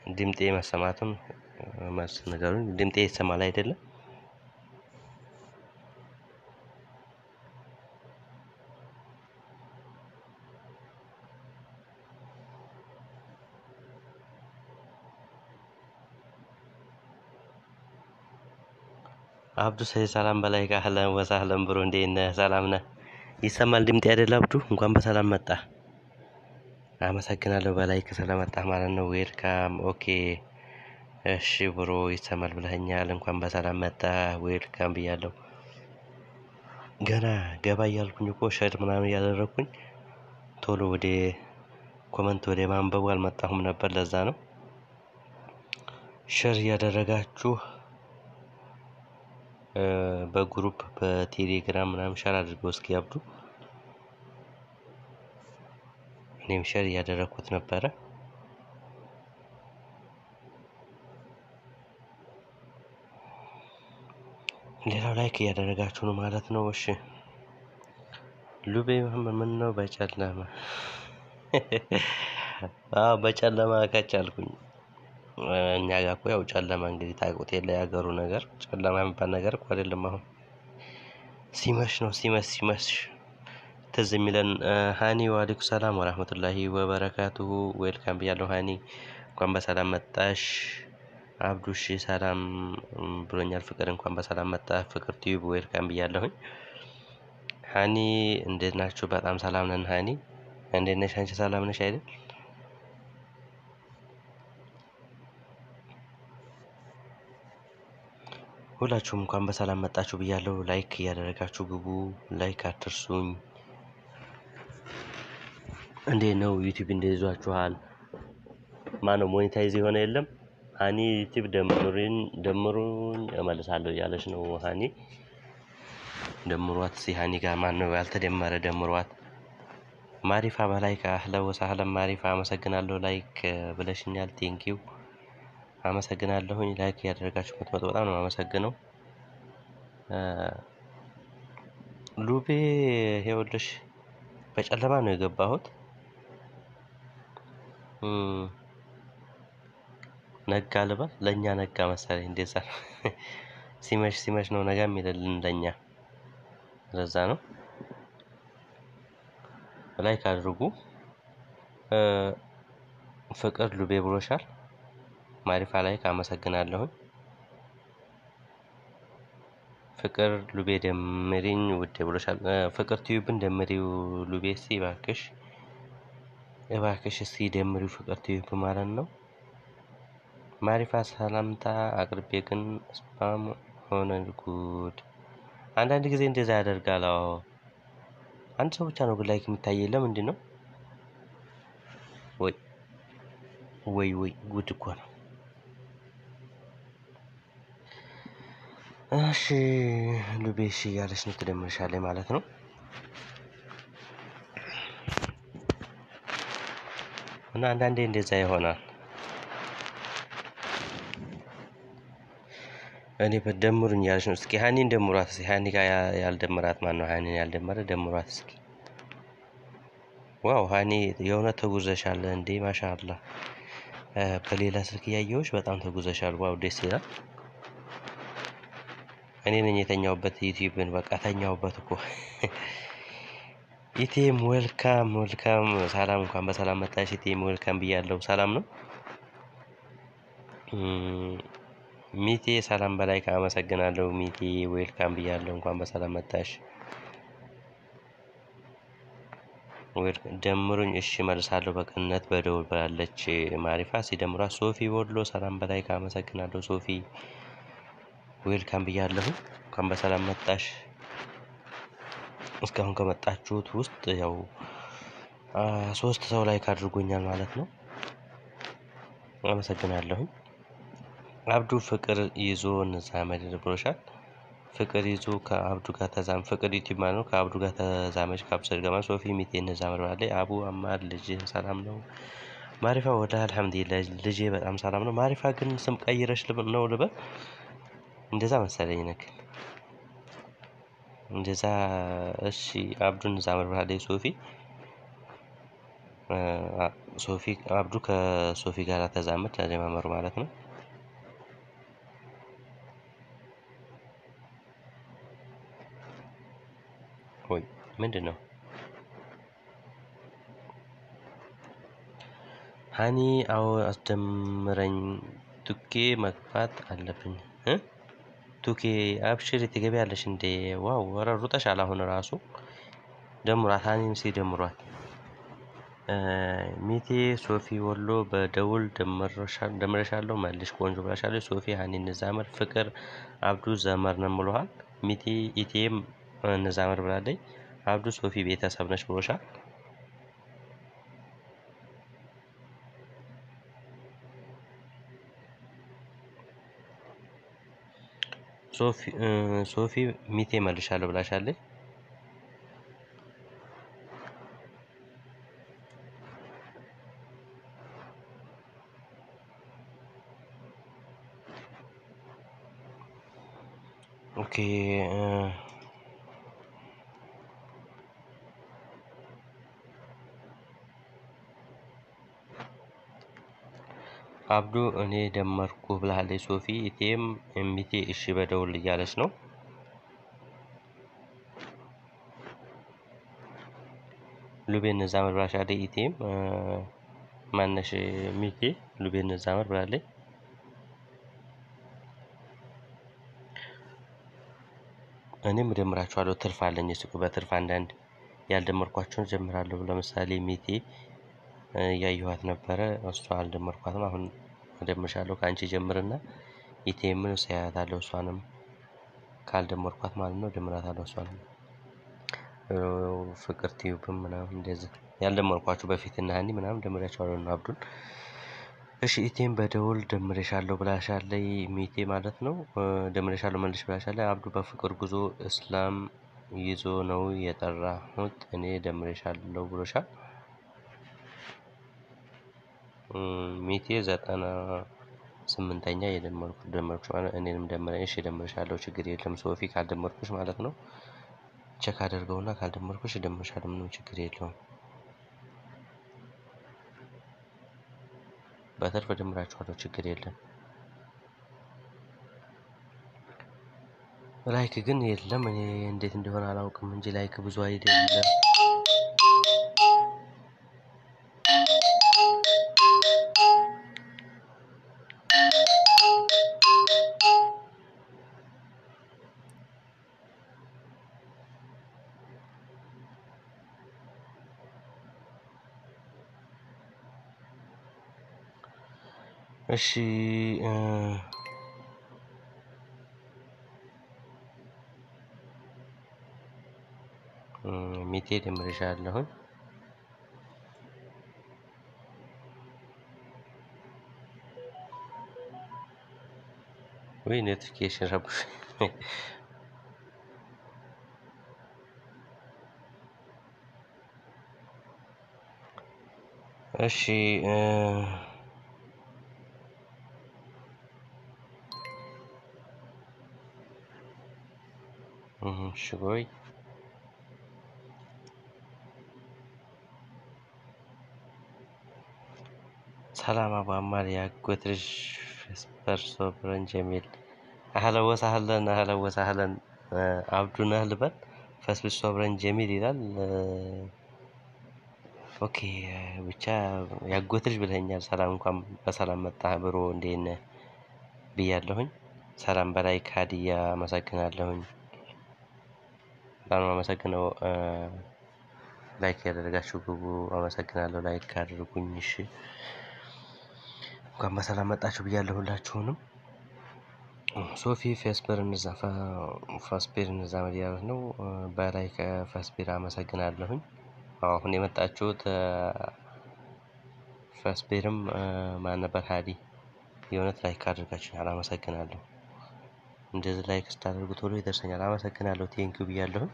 ድምጤ መሰማቱን መስ ነገሩን ድምጤ ይሰማል አይደለም? አብዱ ሰይድ ሰላም በላይ አህለን ወሳህለን ብሮ እንዴት ነህ? ሰላም ነህ? ይሰማል ድምጤ አይደል? አብዱ እንኳን በሰላም መጣ። አመሰግናለሁ በላይ ስለመጣህ ማለት ነው። ዌልካም ኦኬ። እሺ ብሮ ይሰማል ብለኸኛል። እንኳን በሰላም መጣ። ዌልካም ብያለሁ። ገና ገባ እያልኩኝ እኮ ሸር ምናምን እያደረግኩኝ ቶሎ ወደ ኮመንት ወደ ማንበቡ አልመጣሁም ነበር። ለዛ ነው ሸር እያደረጋችሁ በግሩፕ በቴሌግራም ምናምን ሸር አድርገው እስኪ አብዱ። እኔም ሸር እያደረግኩት ነበረ። ሌላው ላይክ እያደረጋችሁ ነው ማለት ነው። እሺ ሉቤ መሀመድ ምን ነው በጨለማ አዎ በጨለማ ከቻልኩኝ እኛ ጋር እኮ ያው ጨለማ እንግዲህ ታውቁት የለ የሀገሩ ነገር ጨለማ የሚባል ነገር እኮ አይደለም። አሁን ሲመሽ ነው ሲመሽ ሲመሽ ትዝ የሚለን ሀኒ ዋሌኩም ሰላም ወራህመቱላሂ ወበረካቱሁ ዌልካም ብያለሁ። ሀኒ እንኳን በሰላም መጣሽ። አብዱሽ ሰላም ብሎኛል። ፍቅር እንኳን በሰላም መጣ። ፍቅር ቲዩብ ዌልካም ብያለሁኝ። ሀኒ እንዴት ናችሁ? በጣም ሰላም ነን። ሀኒ እንዴት ነሽ? አንቺ ሰላም ነሽ አይደል? ሁላችሁም እንኳን በሰላም መጣችሁ ብያለሁ። ላይክ እያደረጋችሁ ግቡ። ላይክ አትርሱኝ። እንዴት ነው ዩቲዩብ እንዴት ይዟችኋል? ማነው ሞኔታይዝ የሆነ የለም? ሀኒ ዩቲዩብ ደምሩኝ ደምሩኝ እመልሳለሁ እያለች ነው። ሀኒ ደምሯት። ሲ ሀኒ ጋር ማን ነው ያልተደመረ? ደምሯት። ማሪፋ በላይክ አህለ ወሳህለን ማሪፋ አመሰግናለሁ። ላይክ ብለሽኛል። ቴንኪው አመሰግናለሁኝ። ላይክ እያደረጋችሁ ምትመጡ በጣም ነው አመሰግነው። ሉቤ ይኸውልሽ በጨለማ ነው የገባሁት። ነጋ ልበል ለእኛ ነጋ መሰለኝ። እንደዛ ነው። ሲመሽ ሲመሽ ነው ነጋ የሚልልን ለእኛ። ለዛ ነው ላይክ አድርጉ። ፍቅር ሉቤ ብሎሻል። ማሪፋ ላይክ አመሰግናለሁኝ። ፍቅር ሉቤ ደምሪኝ ውዴ ብሎሻል። ፍቅር ቲዩብን ደምሪው ሉቤ እስኪ እባክሽ እባክሽ እስኪ ደምሪው ፍቅር ቲዩብ ማለት ነው። ማሪፋ ሰላምታ አቅርቤ ግን ስፓም ሆነ ጉድ። አንዳንድ ጊዜ እንደዛ ያደርጋል። አዎ አንድ ሰው ብቻ ነው ግን ላይክ የሚታየኝ ለምንድን ነው? ወይ ወይ ወይ ጉድ እኮ ነው። እሺ ሉቤ እሺ እያለች ነው ትደምርሻለች ማለት ነው። እና አንዳንዴ እንደዛ ይሆናል። እኔ በደምሩኝ እያለች ነው። እስኪ ሀኒን ደምሯት እስኪ ሀኒ ጋር ያልደመራት ማን ነው? ሀኒን ያልደመረ ደምሯት እስኪ። ዋው ሀኒ የእውነት ተጉዘሻል እንዴ! ማሻአላ በሌላ ስልክ እያየሁሽ በጣም ተጉዘሻል። ዋው ደስ ይላል። እኔ ነኝ የተኛውበት ዩቲዩብን በቃ ተኛውበት እኮ። ኢቴም ዌልካም ዌልካም። ሰላም እንኳን በሰላም መጣሽ ኢቴም ዌልካም ብያለሁ። ሰላም ነው ሚቴ ሰላም በላይ አመሰግናለሁ። ሚቴ ዌልካም ብያለሁ። እንኳን በሰላም መጣሽ። ደምሩኝ እሺ መልሳለሁ በቅንነት በደውል ብላለች ማሪፋ። ሲደምሯት ሶፊ ወሎ ሰላም በላይ አመሰግናለሁ። ሶፊ ዌልካም ብያለሁ። እንኳን በሰላም መጣሽ። እስካሁን ከመጣችሁት ውስጥ ያው ሶስት ሰው ላይክ አድርጎኛል ማለት ነው። አመሰግናለሁኝ። አብዱ ፍቅር ይዞ እንዛመድ ብሎሻል። ፍቅር ይዞ ከአብዱ ጋር ተዛም ፍቅር ዩቲዩብ ማለት ነው። ከአብዱ ጋር ተዛመች ከአብሰድ ገማ ሶፊ ሚቴ እንዛመድ ብላለች። አቡ አማር ልጅ ሰላም ነው። ማሪፋ ወደ አልሐምዱሊላህ ልጄ በጣም ሰላም ነው። ማሪፋ ግን ስም ቀይረሽ ነው ልበል? እንደዛ መሰለኝ ነክ እንደዛ። እሺ አብዱን እንዛመድ ብላለች ሶፊ ሶፊ አብዱ ከሶፊ ጋር ተዛመድ አጀማመሩ ማለት ነው። ወይ ምንድን ነው? ሀኒ አዎ አስደምረኝ ቱኬ መግባት አለብኝ እ ቱኬ አብሽሪ ትገቢያለሽ እንዴ? ዋው ኧረ ሩጠሻል አሁን ራሱ ደምሯት ሀኒም ሲ ደምሯት ሚቴ ሶፊ ወሎ በደውል ደምረሻለሁ መልሽ ቆንጆ ብላሻለች። ሶፊ ሀኒ እንዛመር ፍቅር አብዱ ዘመር ነው ብሎሃል። ሚቴ ኢቴም እንዛመር ብላለች። አብዱ ሶፊ ቤተሰብ ነች ብሎሻል። ሶፊ ሚቴ መልሻለሁ ብላሻለች። ኦኬ አብዱ እኔ ደመርኩ ብላለች ሶፊ ኢቴም ሚቴ እሺ በደውል እያለች ነው። ሉቤን እንዛመር ብላሻለች ኢቴም ማነሽ ሚቴ ሉቤን እንዛመር ብላለች። እኔም እደምራችኋለሁ ትርፍ አለኝ እሱ በትርፍ አንዳንድ ያልደመርኳቸውን ጀምራለሁ። ለምሳሌ ሚቴ እያየኋት ነበረ እሷ አልደመርኳትም። አሁን እደምርሻለሁ ከአንቺ ጀምርና ኢቴምን እሰያታለሁ እሷንም ካልደመርኳት ማለት ነው እደምራታለሁ እሷንም ፍቅር ቲዩብም ምናምን እንደዚህ ያልደመርኳችሁ በፊት እና ሀኒ ምናምን ደምሬያቸዋለሁ እና አብዱን እሺ ኢቴም በደውል ደምሬሻለሁ ብላሻለይ ሚቴ ማለት ነው። ደምሬሻለሁ መልሽ ብላሻለይ። አብዱ በፍቅር ጉዞ እስላም ይዞ ነው የጠራሁት እኔ ደምሬሻለሁ ብሎሻል። ሚቴ ዘጠና ስምንተኛ የደመርኩ ደመርኩሽ ማለት እኔንም ደምረኝ እሺ ደምሬሻለሁ ችግር የለም ሶፊ ካልደመርኩሽ ማለት ነው። ቼክ አድርገውና ካልደመርኩሽ እደምርሻለሁ ምንም ችግር የለውም። በትርፍ እደምራችኋለሁ ችግር የለም። ላይክ ግን የለም እኔ እንዴት እንደሆነ አላውቅም እንጂ ላይክ ብዙ አይደለም። እሺ ሚቴ ደምሬሻለሁኝ። ወይ ኖቲፊኬሽን ረብሽ እሺ እሺ ቆይ ሰላም አቡ አማር ያጎት ልጅ ፌስፐር ሶብረን ጀሚል አህለን ወሳህለን አህለን ወሳህለን አብዱ ነህ ልበል ፈስብስ ሶብረን ጀሚል ይላል። ኦኬ ብቻ ያጎት ልጅ ብለኸኛል። ሰላም እንኳን በሰላም መጣህ ብሮ እንዴት ነህ ብያለሁኝ። ሰላም በላይ ካድያ አመሰግናለሁኝ። በጣም ነው አመሰግነው። ላይክ ያደረጋችሁ ግቡ። አመሰግናለሁ። ላይክ አድርጉኝ። እሺ እንኳን በሰላም መጣችሁ ብያለሁ ሁላችሁንም። ሶፊ ፌስበር እንዛፋ ፋስፔር እንዛ መዲያት ነው። በላይ ከፋስፔር አመሰግናለሁኝ። አሁን የመጣችሁት ፋስፔርም ማን ነበር ሀዲ የእውነት ላይክ አድርጋችሁኛል። አመሰግናለሁ። እንደዚህ ላይክ ስታደርጉ ቶሎ ይደርሰኛል። አመሰግናለሁ። ቴንኪው ብያለሁኝ።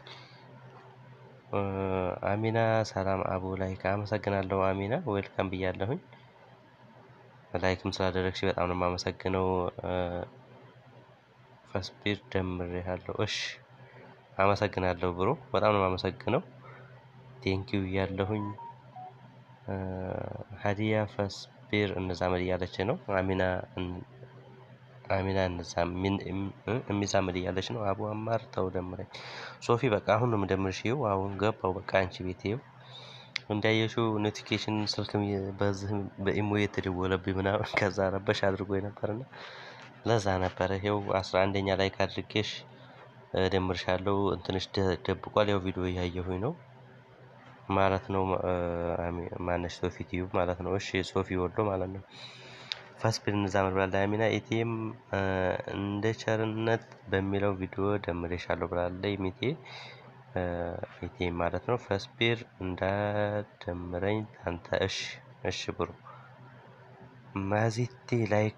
አሚና ሰላም አቡ ላይክ አመሰግናለሁ። አሚና ዌልካም ብያለሁኝ። ላይክም ስላደረግሽ በጣም ነው የማመሰግነው። ፈስፒር ደምሬያለሁ። እሺ አመሰግናለሁ ብሮ በጣም ነው የማመሰግነው። ቴንኪው እያለሁኝ ሀዲያ ፈስቢር እንዛመድ እያለች ነው። አሚና አሚና የሚዛመድ እያለች ነው። አቡ አማር ተው ደምረኝ። ሶፊ በቃ አሁን ነው የምደምርሽ። ይኸው አሁን ገባው በቃ አንቺ ቤት ይኸው እንዳየሽው ኖቲፊኬሽን ስልክ በዚህ በኢሞ የተደወለብኝ ምናምን ከዛ ረበሽ አድርጎ ነበርና ለዛ ነበረ። ይኸው አስራ አንደኛ ላይ ካድርጌሽ ደምርሻለሁ። እንትንሽ ደብቋል። ያው ቪዲዮ እያየሁኝ ነው ማለት ነው። ማነሽ ሶፊ ቲዩብ ማለት ነው። እሺ ሶፊ ወሎ ማለት ነው። ፈስፒድ እንዛመድ ብላለች አሚና ኢቲኤም እንደ ቸርነት በሚለው ቪዲዮ ደምሬሻለሁ ብላለች ሚቴ ኢቲኤም ማለት ነው። ፈስፒር እንዳደምረኝ አንተ እሺ እሺ ብሩ ማዚቲ ላይክ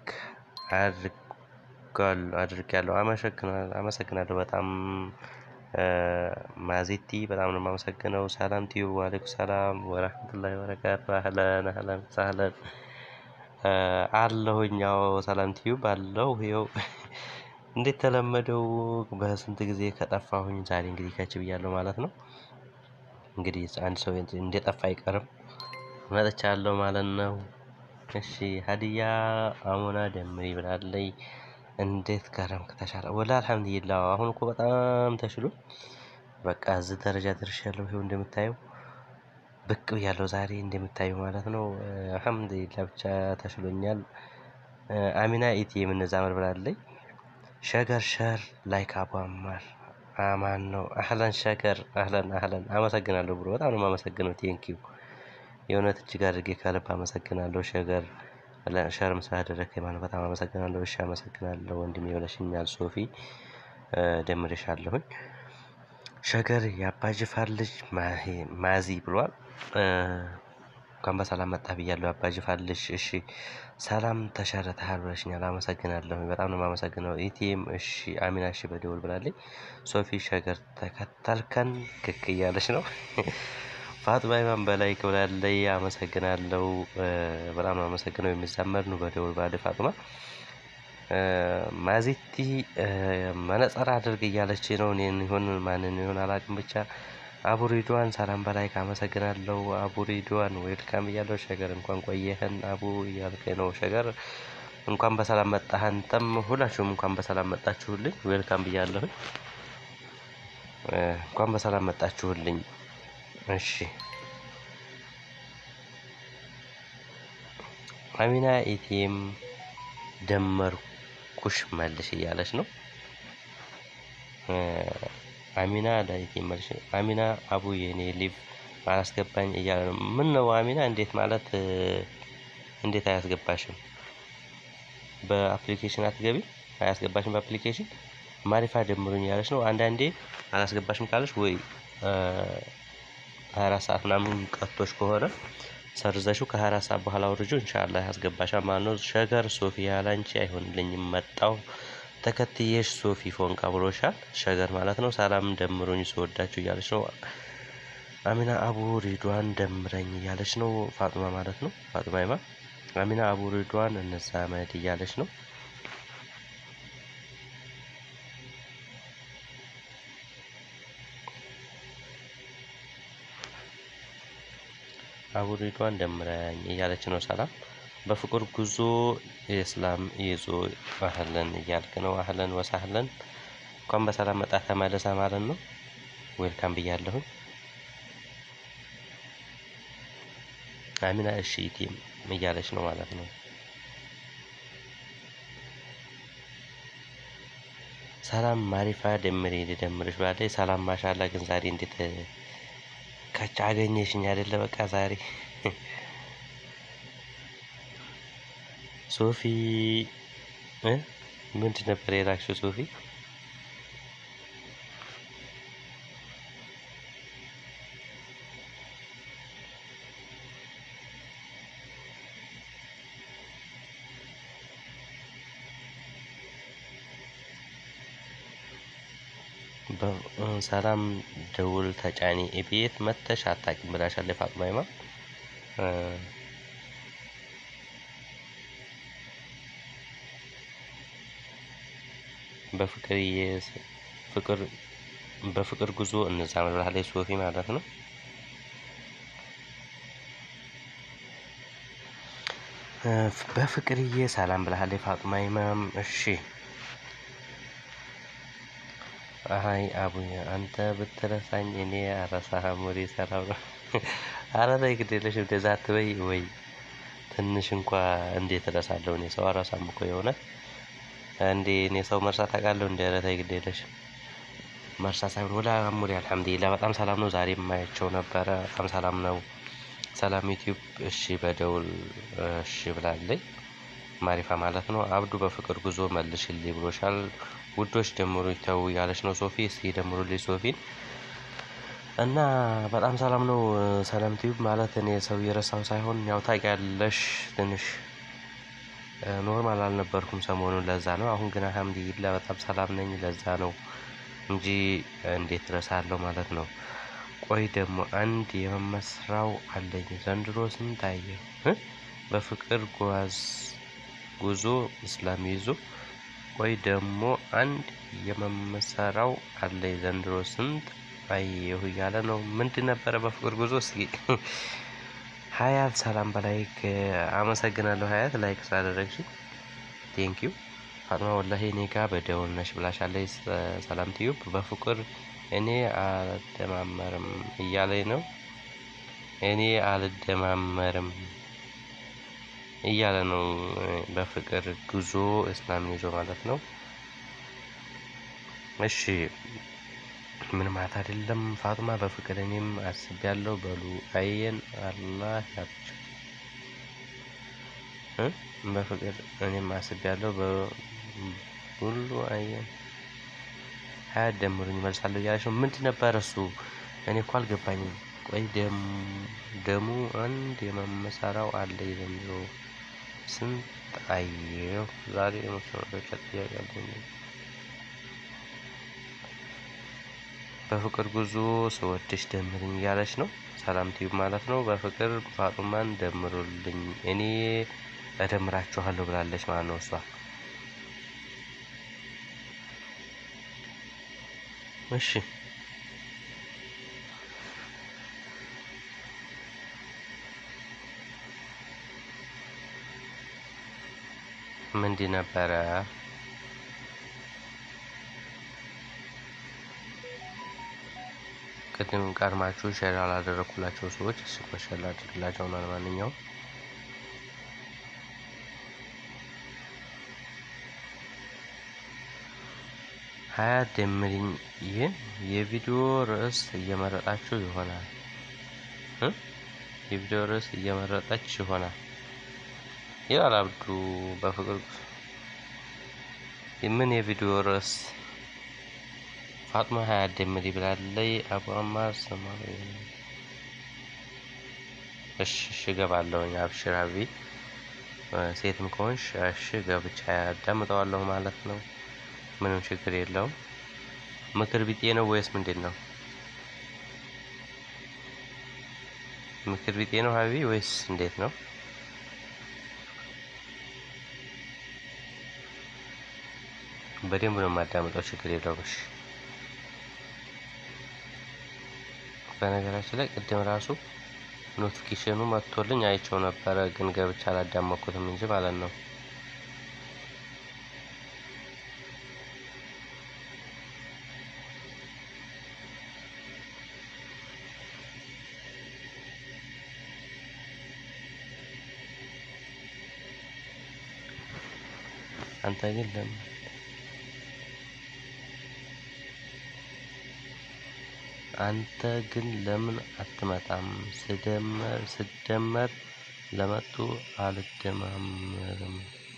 አድርጋለሁ። አመሰግናለሁ በጣም ማዜቲ በጣም ነው የማመሰግነው። ሰላም ቲዩብ ዋሌኩም ሰላም ወራህመቱላሂ ወበረካቱ። አህለን አህለን ሳህለን አለሁኝ። ያው ሰላም ቲዩብ አለሁ። ይኸው እንዴት ተለመደው በስንት ጊዜ ከጠፋሁኝ ዛሬ እንግዲህ ከች ብያለሁ ማለት ነው። እንግዲህ አንድ ሰው እንደጠፋ አይቀርም መጥቻለሁ ማለት ነው። እሺ ሀዲያ አሞና ደምሪ ብላለይ። እንዴት ከረምክ ተሻለ? ወላ አልሐምዱሊላህ አሁን እኮ በጣም ተሽሎ በቃ እዚህ ደረጃ ደርሻለሁ። ይኸው እንደምታየው ብቅ ብያለሁ ዛሬ እንደምታየው ማለት ነው። አልሐምዱሊላህ ብቻ ተሽሎኛል። አሚና ኢቲ የምንዛመር ብላለች። ሸገር ሸር ላይክ አቡ አማር አማን ነው። አህለን ሸገር አህለን አህለን አመሰግናለሁ ብሎ በጣም ነው የማመሰግነው። ቴንኪው የእውነት እጅግ አድርጌ ከልብ አመሰግናለሁ። ሸገር ሸርም ስላደረግከኝ ማለት በጣም አመሰግናለሁ። እሺ አመሰግናለሁ ወንድሜ ብለሽኛል። ሶፊ ደምሬሻለሁኝ። ሸገር የአባጅፋር ልጅ ማዚ ብሏል። እንኳን በሰላም መጣህ ብያለሁ። የአባጅፋር ልጅ እሺ ሰላም ተሸርተሃል ብለሽኛል። አመሰግናለሁ በጣም ነው የማመሰግነው። ኢቲኤም እሺ አሚና እሺ በደውል ብላለች። ሶፊ ሸገር ተከተልከን ክክ እያለች ነው። ፋጥማ ኢማም በላይ ብላለች። አመሰግናለሁ በጣም ነው አመሰግነው። የሚዛመር ነው በደውል ብላለች ፋጥማ ማዚቲ መነጸር አድርግ እያለች ነው። እኔን ይሁን ማንን ይሁን አላውቅም ብቻ አቡሪድዋን ሰላም በላይ ካመሰግናለሁ። አቡሪድዋን ዌልካም እያለሁ ሸገር እንኳን ቆየህን አቡ እያልከኝ ነው። ሸገር እንኳን በሰላም መጣህ። አንተም ሁላችሁም እንኳን በሰላም መጣችሁልኝ። ዌልካም ብያለሁኝ። እንኳን በሰላም መጣችሁልኝ። እሺ አሚና ኢቲኤም ደመርኩሽ መልሽ እያለች ነው። አሚና ለኢቲኤም መልሽ አሚና አቡ የኔ ሊቭ አላስገባኝ እያለ ነው። ምን ነው አሚና? እንዴት ማለት እንዴት አያስገባሽም? በአፕሊኬሽን አትገቢ? አያስገባሽም በአፕሊኬሽን ማሪፋ ደምሩኝ እያለች ነው። አንዳንዴ አላስገባሽም ካለች ወይ ሀያ አራት ሰዓት ምናምን ቀጥቶሽ ከሆነ ሰርዘሽው ከሀያ አራት ሰዓት በኋላ አውርጆ ኢንሻአላህ ያስገባሻል ማለት ነው። ሸገር ሶፊያ ላንቺ አይሆንልኝም መጣው ተከትዬሽ ሶፊ ፎንቃ ብሎሻል። ሸገር ማለት ነው። ሰላም ደምሮኝ ስወዳችሁ እያለች ነው። አሚና አቡ ሪድዋን ደምረኝ እያለች ነው። ፋጥማ ማለት ነው። ፋጥማ ይማ አሚና አቡ ሪድዋን እነዛ መድ እያለች ነው። አቡ ሪድዋን ደምረኝ እያለች ነው። ሰላም በፍቅር ጉዞ የእስላም ይዞ አህለን እያልክ ነው። አህለን ወሳህለን እንኳን በሰላም መጣ ተመለሰ ማለት ነው። ዌልካም ብያለሁኝ። አሚና እሺ ቲም እያለች ነው ማለት ነው። ሰላም ማሪፋ ደምሬ ልደምርሽ ባለች ሰላም ማሻላ ግን ዛሬ እንዴት ከቻ አገኘሽኝ አይደለ? በቃ ዛሬ ሶፊ ምንድን ነበር የላክሽው ሶፊ? ሰላም ደውል ተጫኒ ቤት መተሽ አታውቂም ብላሻለች ፋጥማ ይማ በፍቅር ፍቅር በፍቅር ጉዞ እንዛመድ ብላለች ሶፊ ማለት ነው። በፍቅርዬ ሰላም ብለሃለች ፋጡማ ኢማም። እሺ አይ አቡዬ አንተ ብትረሳኝ እኔ አረሳህም። ወደ ሰላም ነው። ኧረ ተይ ግድ የለሽም እንደዛ አትበይ። ወይ ትንሽ እንኳ እንዴት እረሳለሁ? እኔ ሰው አረሳም እኮ የእውነት እንዴ እኔ ሰው መርሳት አውቃለሁ? እንደ ኧረ ተይ ግድ የለሽ መርሳት ሳይሆን ወላ አሙሪ አልሐምዱሊላህ በጣም ሰላም ነው። ዛሬ የማያቸው ነበረ። በጣም ሰላም ነው። ሰላም ዩቲዩብ እሺ በደውል እሺ ብላለኝ። ማሪፋ ማለት ነው። አብዱ በፍቅር ጉዞ መልሽልኝ ብሎሻል። ውዶች ደምሩ ተው ያለች ነው ሶፊ። እስኪ ደምሩልኝ ሶፊን እና በጣም ሰላም ነው። ሰላም ቲዩብ ማለት እኔ ሰው የረሳው ሳይሆን ያው ታውቂያለሽ ትንሽ ኖርማል አልነበርኩም ሰሞኑን ለዛ ነው። አሁን ግን አልሐምዱሊላህ በጣም ሰላም ነኝ። ለዛ ነው እንጂ እንዴት እረሳለሁ ማለት ነው። ቆይ ደግሞ አንድ የመመስራው አለኝ ዘንድሮ ስንት አየሁ በፍቅር ጓዝ ጉዞ እስላም ይዞ ቆይ ደግሞ አንድ የመመሰራው አለኝ ዘንድሮ ስንት አየሁ እያለ ነው። ምንድን ነበረ በፍቅር ጉዞ? እስኪ ሀያት ሰላም በላይክ አመሰግናለሁ። ሀያት ላይክ ስላደረግሽ ቴንኪዩ። ፋጥማ ወላሂ እኔ ጋ በደውል ነሽ ብላሻለች። ሰላም ቲዩብ በፍቅር እኔ አልደማመርም እያለኝ ነው። እኔ አልደማመርም እያለ ነው። በፍቅር ጉዞ እስላም ይዞ ማለት ነው። እሺ ምን ማለት አይደለም ፋጡማ በፍቅር እኔም አስቤያለሁ በሉ አየን አላህ ያብቸው በፍቅር እኔም አስቤያለሁ በሁሉ አየን ሀያ ደምሩኝ መልሳለሁ እያለች ነው። ምንድን ነበር እሱ? እኔ እኮ አልገባኝም። ቆይ ደሙ አንድ የመመሰራው አለ ዘንድሮ ስንት አየሁ ዛሬ የመስመሮች ጥያቄ አለኝ። በፍቅር ጉዞ ስወድሽ ደምርኝ እያለች ነው። ሰላም ቲዩብ ማለት ነው። በፍቅር ፋጡማን ደምሩልኝ እኔ እደምራችኋለሁ ብላለች ማለት ነው እሷ። እሺ ምንድን ነበረ? ቅድም ቀድማችሁ ሼር ያላደረኩላቸው ሰዎች እሺ ሼር ላድርግላቸው ነው። ለማንኛውም ሀያ ደምሪኝ ይህን የቪዲዮ ርዕስ እየመረጣችሁ ይሆናል የቪዲዮ ርዕስ እየመረጠች ይሆናል ይላል አብዱ በፍቅር ምን የቪዲዮ ርዕስ ፋጥማ ሀያ ደምሪ ብላለይ። አቡ አማር ስማ እሺ እሺ እገባለሁኝ። አብሽር አቢ ሴትም ከሆንሽ እሺ ገብቻ ያዳምጠዋለሁ ማለት ነው። ምንም ችግር የለውም። ምክር ቢጤ ነው ወይስ ምንድን ነው? ምክር ቢጤ ነው ሀቢ ወይስ እንዴት ነው? በደንብ ነው የማዳምጠው። ችግር የለውም። እሺ በነገራችን ላይ ቅድም ራሱ ኖቲፊኬሽኑ መጥቶልኝ አይቼው ነበረ፣ ግን ገብቻ አላዳመኩትም እንጂ ማለት ነው። አንተ ግን ለምን አንተ ግን ለምን አትመጣም? ስደመር ስደመር ለመጡ አልደማመርም።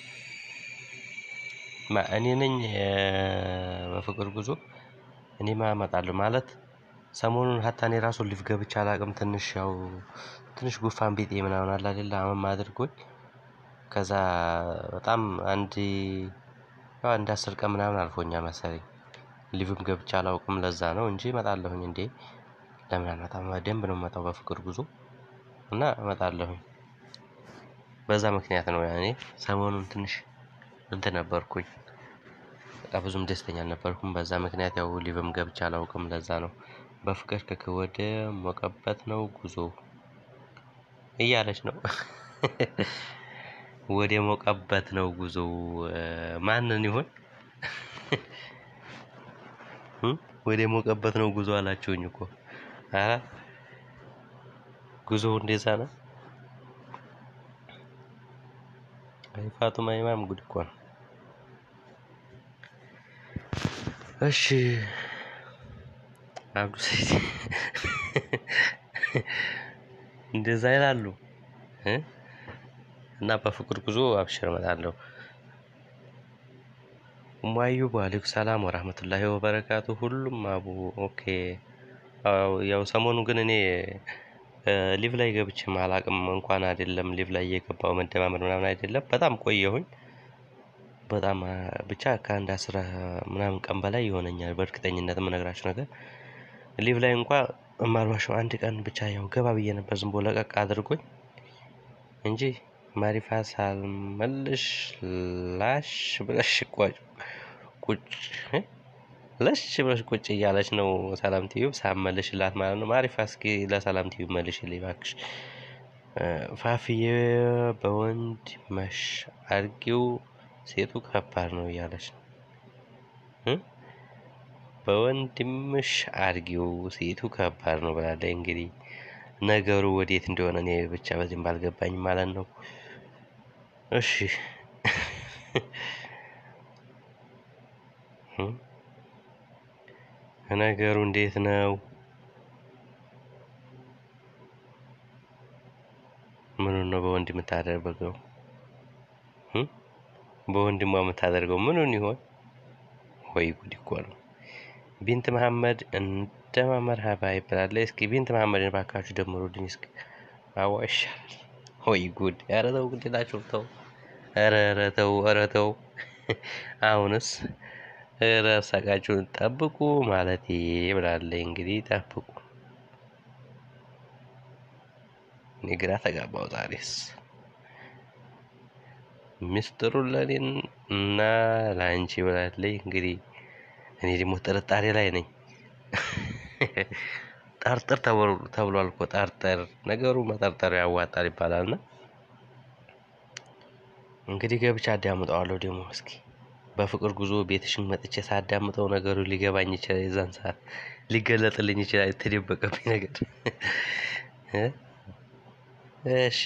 እኔ ነኝ በፍቅር ጉዞ እኔማ እመጣለሁ ማለት ሰሞኑን ሀታ እኔ ራሱ ሊቭ ገብቼ አላውቅም። ትንሽ ያው ትንሽ ጉፋን ቢጤ ምናምን አለ አይደለ አመም አድርጎኝ ከዛ በጣም አንድ ያው አንድ አስር ቀን ምናምን አልፎኛል መሰለኝ ሊቭም ገብቼ አላውቅም። ለዛ ነው እንጂ እመጣለሁኝ። እንዴ ለምን አልመጣም? ደንብ ነው የምመጣው በፍቅር ጉዞ እና እመጣለሁኝ። በዛ ምክንያት ነው ያኔ ሰሞኑን ትንሽ እንትን ነበርኩኝ። በቃ ብዙም ደስተኛ አልነበርኩም። በዛ ምክንያት ያው ሊቭም ገብቼ አላውቅም። ለዛ ነው በፍቅር ከከወደ ሞቀበት ነው ጉዞ እያለች ነው። ወደ ሞቀበት ነው ጉዞ ማንን ይሆን? ወደ ሞቀበት ነው ጉዞ አላችሁኝ እኮ። ኧረ ጉዞው እንደዛ ነው። አይ ፋጡማ ኢማም ጉድ እኮ ነው። እሺ አብዱ ሰይድ እንደዛ ይላሉ እ እና በፍቅር ጉዞ አብሽር እመጣለሁ። ኡሙ አዩብ ወአለይኩም ሰላም ወራህመቱላሂ ወበረካቱ። ሁሉም አቡ ኦኬ። ያው ሰሞኑ ግን እኔ ሊቭ ላይ ገብቼ አላቅም እንኳን አይደለም ሊቭ ላይ እየገባው መደማመር ምናምን አይደለም በጣም ቆየሁኝ። በጣም ብቻ ከአንድ አስራ ምናምን ቀን በላይ ይሆነኛል በእርግጠኝነት የምነግራችሁ ነገር ሊቭ ላይ እንኳ የማልዋሸው አንድ ቀን ብቻ ያው ገባ ብዬ ነበር ዝም ብሎ ለቀቅ አድርጎኝ እንጂ ማሪፋ ሳልመልሽ ላሽ ብለሽ ቋጭ ቁጭ ለሽ ብለሽ ቁጭ እያለች ነው ሰላም ቲዩብ ሳመልሽላት ማለት ነው። ማሪፋ እስኪ ለሰላም ቲዩብ መልሽልኝ እባክሽ። ፋፍዬ በወንድ መሽ አድርጊው ሴቱ ከባድ ነው እያለች ነው። በወንድምሽ አድርጊው ሴቱ ከባድ ነው ብላለች። እንግዲህ ነገሩ ወዴት እንደሆነ እኔ ብቻ በዚህም ባልገባኝ ማለት ነው። እሺ ነገሩ እንዴት ነው? ምኑን ነው በወንድ የምታደርገው? በወንድሟ የምታደርገው ምኑን ይሆን? ወይ ጉድ እኮ ነው። ቢንት መሐመድ እንደማ መርሃባ ይባላል። እስኪ ቢንት መሐመድን ባካችሁ ደምሩልኝ እስኪ። አዋ ይሻላል። ወይ ጉድ! ኧረ ተው ግዴላችሁ ተው። ኧረ ኧረ ተው ኧረ ተው። አሁንስ ኧረ ሳቃችሁን ጠብቁ ማለቴ ብላለች። እንግዲህ ጠብቁ። እኔ ግራ ተጋባው ዛሬስ። ሚስጥሩን ለኔን እና ለአንቺ ብላለች። እንግዲህ እኔ ደግሞ ጥርጣሬ ላይ ነኝ። ጠርጥር ተብሏል እኮ ጠርጥር። ነገሩ መጠርጠር ያዋጣል ይባላልና እንግዲህ ገብቻ አዳምጠዋለሁ። ደግሞ እስኪ በፍቅር ጉዞ ቤትሽን መጥቼ ሳዳምጠው ነገሩ ሊገባኝ ይችላል። የዛን ሰዓት ሊገለጥልኝ ይችላል የተደበቀብኝ ነገር። እሺ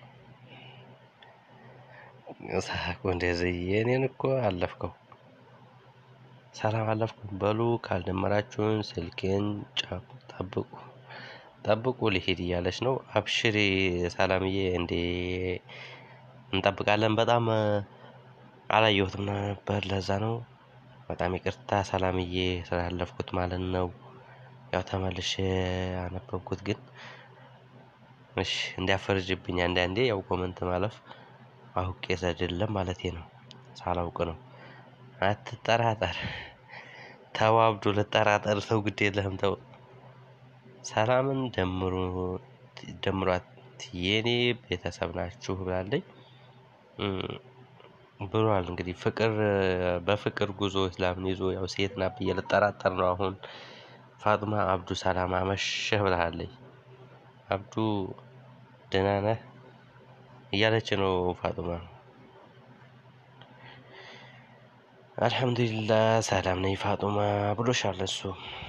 ሳቁ እንደዚህ የኔን እኮ አለፍከው። ሰላም አለፍኩ በሉ ካልደመራችሁን ስልኬን ጠብቁ ጠብቁ ሊሄድ እያለች ነው። አብሽሪ ሰላምዬ፣ እንዴ እንጠብቃለን። በጣም አላየሁትም ነበር፣ ለዛ ነው። በጣም ይቅርታ ሰላምዬ ስላለፍኩት ማለት ነው። ያው ተመልሼ አነበብኩት፣ ግን እሺ እንዲያፈርጅብኝ አንዳንዴ ያው ኮመንት ማለፍ አውቄ አይደለም ማለቴ ነው፣ ሳላውቅ ነው። አትጠራጠር ተው አብዱ፣ ልጠራጠር ሰው ግድ የለህም ተው። ሰላምን ደምሩ ደምሯት የኔ ቤተሰብ ናችሁ ብላለች ብሏል። እንግዲህ ፍቅር በፍቅር ጉዞ እስላምን ይዞ ያው ሴት ናት ብዬ ልጠራጠር ነው አሁን። ፋጡማ አብዱ ሰላም አመሸህ ብላለች። አብዱ ደህና ነህ እያለች ነው ፋጡማ። አልሐምዱሊላህ ሰላም ነኝ ፋጡማ ብሎሻል እሱ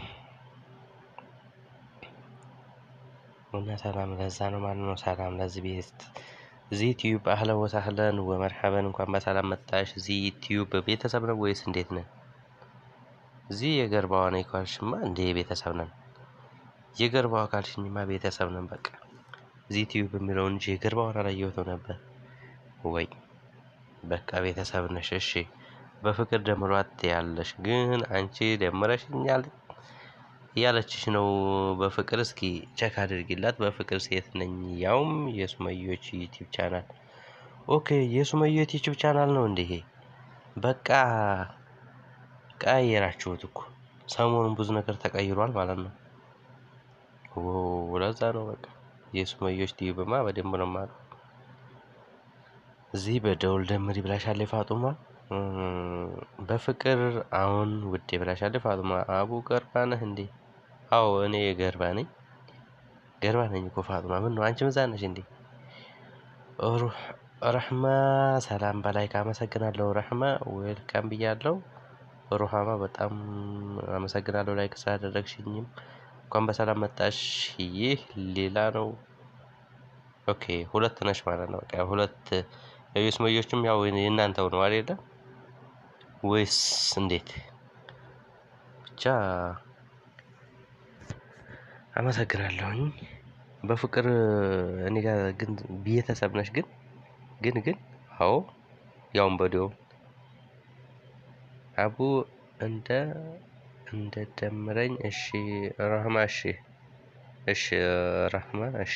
እና ሰላም ለዛ ነው ማለት ነው። ሰላም ለዚህ ቤት እዚህ ቲዩብ አህለን ወሳህለን ወመርሐበን እንኳን በሰላም መጣሽ። እዚህ ቲዩብ ቤተሰብ ነው ወይስ እንዴት ነን? እዚህ የገርባዋ ነኝ ካልሽማ እንደ ቤተሰብ ነን። የገርባዋ ካልሽኝማ ቤተሰብ ነን። በቃ እዚህ ቲዩብ የሚለው እንጂ የገርባዋን አላየሁትም ነበር ወይ? በቃ ቤተሰብ ነሽ። እሺ በፍቅር ደምሯት ያለሽ ግን አንቺ ደምረሽኛል እያለችሽ ነው። በፍቅር እስኪ ቸክ አድርጊላት። በፍቅር ሴት ነኝ ያውም የሱመዮች ዩቲዩብ ቻናል። ኦኬ የሱመዮች ዩቲዩብ ቻናል ነው እንዴ? በቃ ቀያየራችሁት እኮ ሰሞኑን ብዙ ነገር ተቀይሯል ማለት ነው። ለዛ ነው በቃ የሱመዮች ቲዩብማ በደንብ ነው የማውቀው። እዚህ በደውል ደምሪ ብላሻለች ፋጡማ። በፍቅር አሁን ውዴ ብላሻለች ፋጡማ። አቡ ገርባ ነህ እንዴ? አዎ እኔ ገርባ ነኝ። ገርባ ነኝ እኮ ፋጡማ። ምን ነው አንቺ ምዛ ነሽ እንዴ? ረህማ ሰላም በላይ ካመሰግናለሁ። ረህማ ዌልካም ብያለሁ። ሩሃማ በጣም አመሰግናለሁ ላይክ ስላደረግሽኝም እንኳን በሰላም መጣሽ። ይህ ሌላ ነው። ኦኬ ሁለት ነሽ ማለት ነው። በቃ ሁለት የስመዮችም ያው የእናንተው ነው አይደለ? ወይስ እንዴት? ብቻ አመሰግናለሁኝ። በፍቅር እኔ ጋር ግን ቤተሰብ ነሽ ግን ግን ግን አዎ ያውም በዲዮ አቡ እንደ እንደ ደምረኝ እሺ ረህማ እሺ እሺ ረህማ እሺ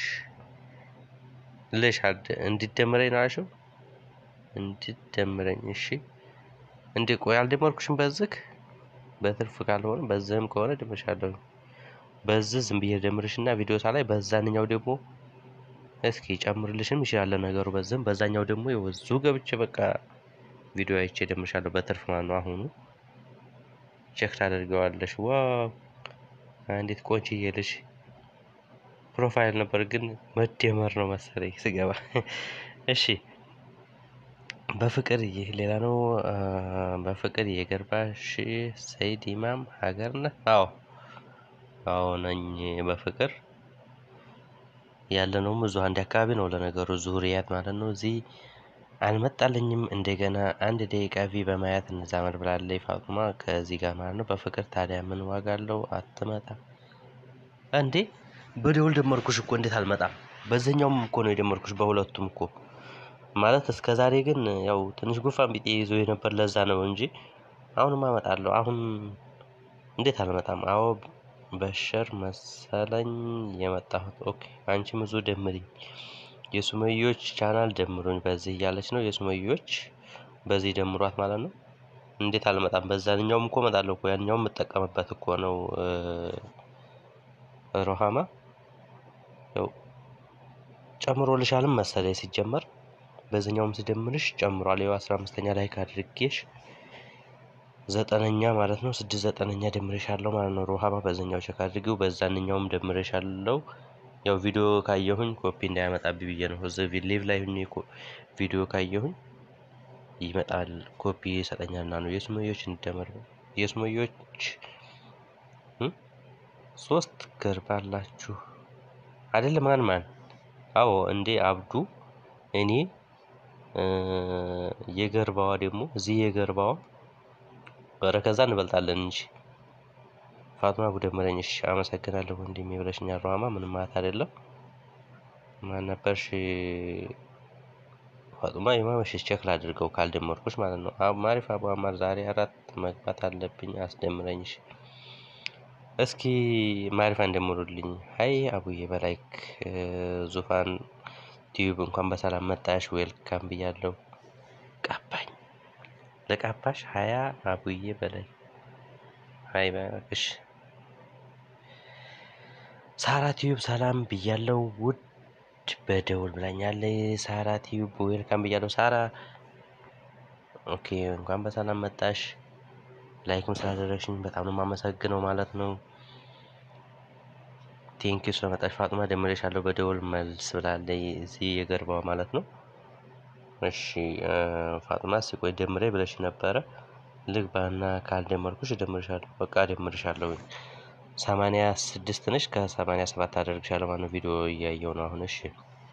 ልሽ እንዲደምረኝ ነው አልሽው እንዲደምረኝ እሺ እንዴ ቆይ አልደመርኩሽም በዝክ በትርፍ ካልሆነ በዝህም ከሆነ ደምርሻለሁ በዚህ ዝም ብዬ ደምርሽና ቪዲዮ ሳላይ በዛንኛው ደግሞ እስኪ ጨምርልሽም ይችላል ነገሩ በዝም በዛኛው ደግሞ የወዙ ገብቼ በቃ ቪዲዮ አይቼ ደምርሻለሁ በትርፍ ማለት ነው አሁኑ ቼክ ታደርገዋለሽ ዋው እንዴት ቆንጆዬ ልጅ ፕሮፋይል ነበር ግን መደመር ነው መሰለኝ ስገባ እሺ በፍቅር ይህ ሌላ ነው በፍቅር የገርባሽ ሰይድ ኢማም ሀገር ነህ አዎ አዎ ነኝ በፍቅር ያለነውም እዚሁ አንድ አካባቢ ነው ለነገሩ ዙሪያት ማለት ነው እዚህ አልመጣልኝም እንደገና አንድ ደቂቃ ቪ በማየት እንዛመድ ብላለች ፋጡማ ከዚህ ጋር ማለት ነው በፍቅር ታዲያ ምን ዋጋ አለው አትመጣም እንዴ በደውል ደመርኩሽ እኮ እንዴት አልመጣም በዚህኛውም እኮ ነው የደመርኩሽ በሁለቱም እኮ ማለት እስከ ዛሬ ግን ያው ትንሽ ጉፋን ቢጤ ይዞ የነበር ለዛ ነው እንጂ አሁንም አመጣለሁ አሁን እንዴት አልመጣም አዎ በሸር መሰለኝ የመጣሁት ኦኬ አንቺም ብዙ ደምሪኝ የሱመዮች ቻናል ደምሩኝ በዚህ እያለች ነው የሱመዮች በዚህ ደምሯት ማለት ነው እንዴት አልመጣም በዛኛውም እኮ እመጣለሁ እኮ ያኛውም የምጠቀምበት እኮ ነው ሮሃማ ያው ጨምሮልሻልም መሰለኝ ሲጀመር በዚህኛውም ስደምርሽ ጨምሯል ያው አስራ አምስተኛ ላይ ካድርጌሽ ዘጠነኛ ማለት ነው ስድስት ዘጠነኛ ደምሬሻለሁ ማለት ነው ሮሃማ በዛኛው ቼክ አድርጊው በዛንኛውም ደምሬሻለሁ ያው ቪዲዮ ካየሁኝ ኮፒ እንዳያመጣብኝ ብዬ ነው እዚህ ሊቭ ላይ ሁኜ ቪዲዮ ካየሁኝ ይመጣል ኮፒ ይሰጠኛልና ነው የሱመዮች እንደመር የሱመዮች ሶስት ገርባላችሁ አይደል ማን ማን አዎ እንዴ አብዱ እኔ የገርባዋ ደግሞ እዚህ የገርባዋ ኧረ ከዛ እንበልጣለን እንጂ ፋጡማ ጉደመረኝ እሺ አመሰግናለሁ ወንድሜ ብለሽኛል ሩሃማ ምንም ማለት አይደለም ማን ነበርሽ ፋጡማ የማመሽ ቼክ ላድርገው ካልደመርኩሽ ማለት ነው ማሪፍ አቡ አማር ዛሬ አራት መግባት አለብኝ አስደምረኝ እሺ እስኪ ማሪፋ እንደምሩልኝ ሀይ አቡዬ በላይክ ዙፋን ቲዩብ እንኳን በሰላም መጣሽ ዌልካም ብያለሁ ቀባኝ ለቃባሽ ሀያ አቡዬ በላይ ሀይ እሺ ሳራ ቲዩብ ሰላም ብያለው ውድ በደውል ብላኛለች ሳራ ቲዩብ ዌልካም ብያለው ሳራ ኦኬ እንኳን በሰላም መጣሽ ላይክም ስላደረግሽኝ በጣም ነው የማመሰግነው ማለት ነው ቴንኪ ስለመጣሽ ፋጡማ ደምሬሻለሁ በደውል መልስ ብላለች እዚህ የገርባው ማለት ነው እሺ ፋጡማ እስኪ ቆይ ደምሬ ብለሽ ነበረ ልግባና ካልደመርኩሽ እደምርሻለሁ በቃ እደምርሻለሁ ሰማንያ ስድስት ነሽ ከሰማንያ ሰባት አደርግሻለሁ ማለት ነው ቪዲዮ እያየው ነው አሁን እሺ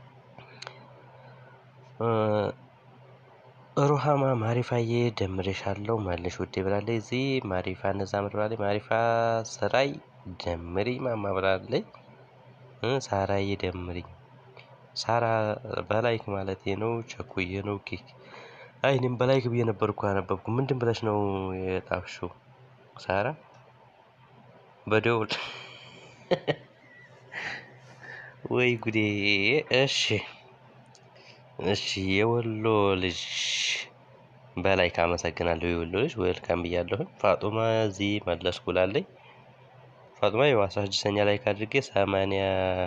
ሩሃማ ማሪፋዬ ደምሬሻለሁ መልሽ ውዴ ብላለች እዚህ ማሪፋ እነዛ ምር ብላለች ማሪፋ ስራይ ደምሪ ማማ ብላለች ሳራዬ ደምሪኝ ሳራ በላይክ ማለት ነው ቸኩዬ ነው ኬክ አይ እኔም በላይክ ብዬ ነበር እኮ ያነበብኩ ምንድን ብለሽ ነው የጣፍሽው ሳራ በደውል ወይ ጉዴ እሺ እሺ የወሎ ልጅ በላይ ካመሰግናለሁ የወሎ ልጅ ዌልካም ብያለሁኝ ፋጡማ እዚህ መለስኩ ላለኝ ፋጡማ ያው አስራ ስድስተኛ ላይ ካድርጌ ሰማንያ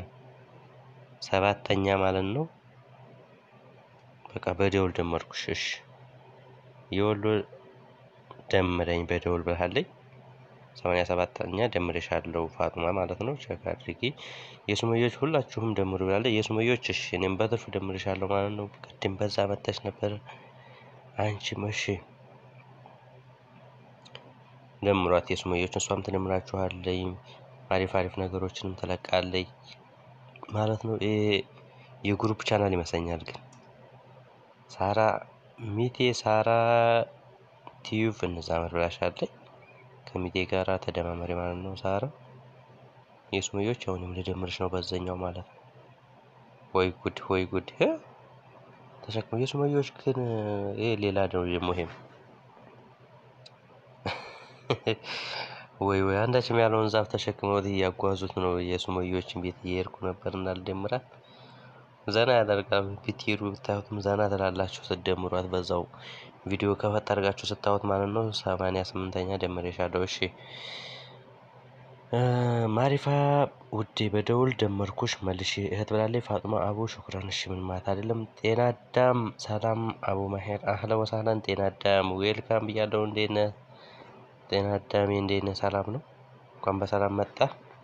ሰባተኛ ማለት ነው በቃ በደውል ደመርኩሽ እሺ የወሎ ደምረኝ በደውል ብላለኝ ሰማንያ ሰባተኛ ደምሬሻለሁ ፋጡማ ማለት ነው። ቼክ አድርጊ። የሱመዮች ሁላችሁም ደምሩ ብላለች። የሱመዮች እሺ እኔም በትርፍ ደምሬሻለሁ ማለት ነው። ቅድም በዛ መተሽ ነበር አንቺም እሺ ደምሯት የሱመዮች እሷም ትደምራችኋለይ አሪፍ አሪፍ ነገሮችንም ትለቃለይ ማለት ነው። ይሄ የግሩፕ ቻናል ይመስለኛል ግን ሳራ ሚቴ ሳራ ቲዩብ እንዛመድ ብላሻለች። ከሚቴ ጋራ ተደማመሪ ማለት ነው። ሳራ የሱመዮች አሁንም ልደምርሽ ነው በዛኛው ማለት ነው። ወይ ጉድ ወይ ጉድ ተሸክሞ የሱመዮች ግን ይሄ ሌላ ነው ደግሞ ይሄም ወይ ወይ አንዳችም ያለውን ዛፍ ተሸክመውት እያጓዙት ነው። የሱመዮችን ቤት እየሄድኩ ነበር እና ልደምራት ዘና ያደርጋል። ብትሄዱ ብታዩትም ዘና ትላላችሁ ስትደምሯት በዛው ቪዲዮ ከፈት አድርጋችሁ ስታዩት ማለት ነው። ሰማንያ ስምንተኛ ደምሬሻለሁ። እሺ ማሪፋ ውዴ በደውል ደመርኩሽ መልሽ እህት ብላለች። ፋጡማ አቡ ሽኩራን። እሺ ምን ማለት አይደለም። ጤና አዳም ሰላም አቡ ማሄር አህለ ወሳህለን ጤና አዳም ዌልካም ብያለሁ። እንዴት ነህ ጤና አዳሜ? እንዴት ነህ? ሰላም ነው? እንኳን በሰላም መጣ።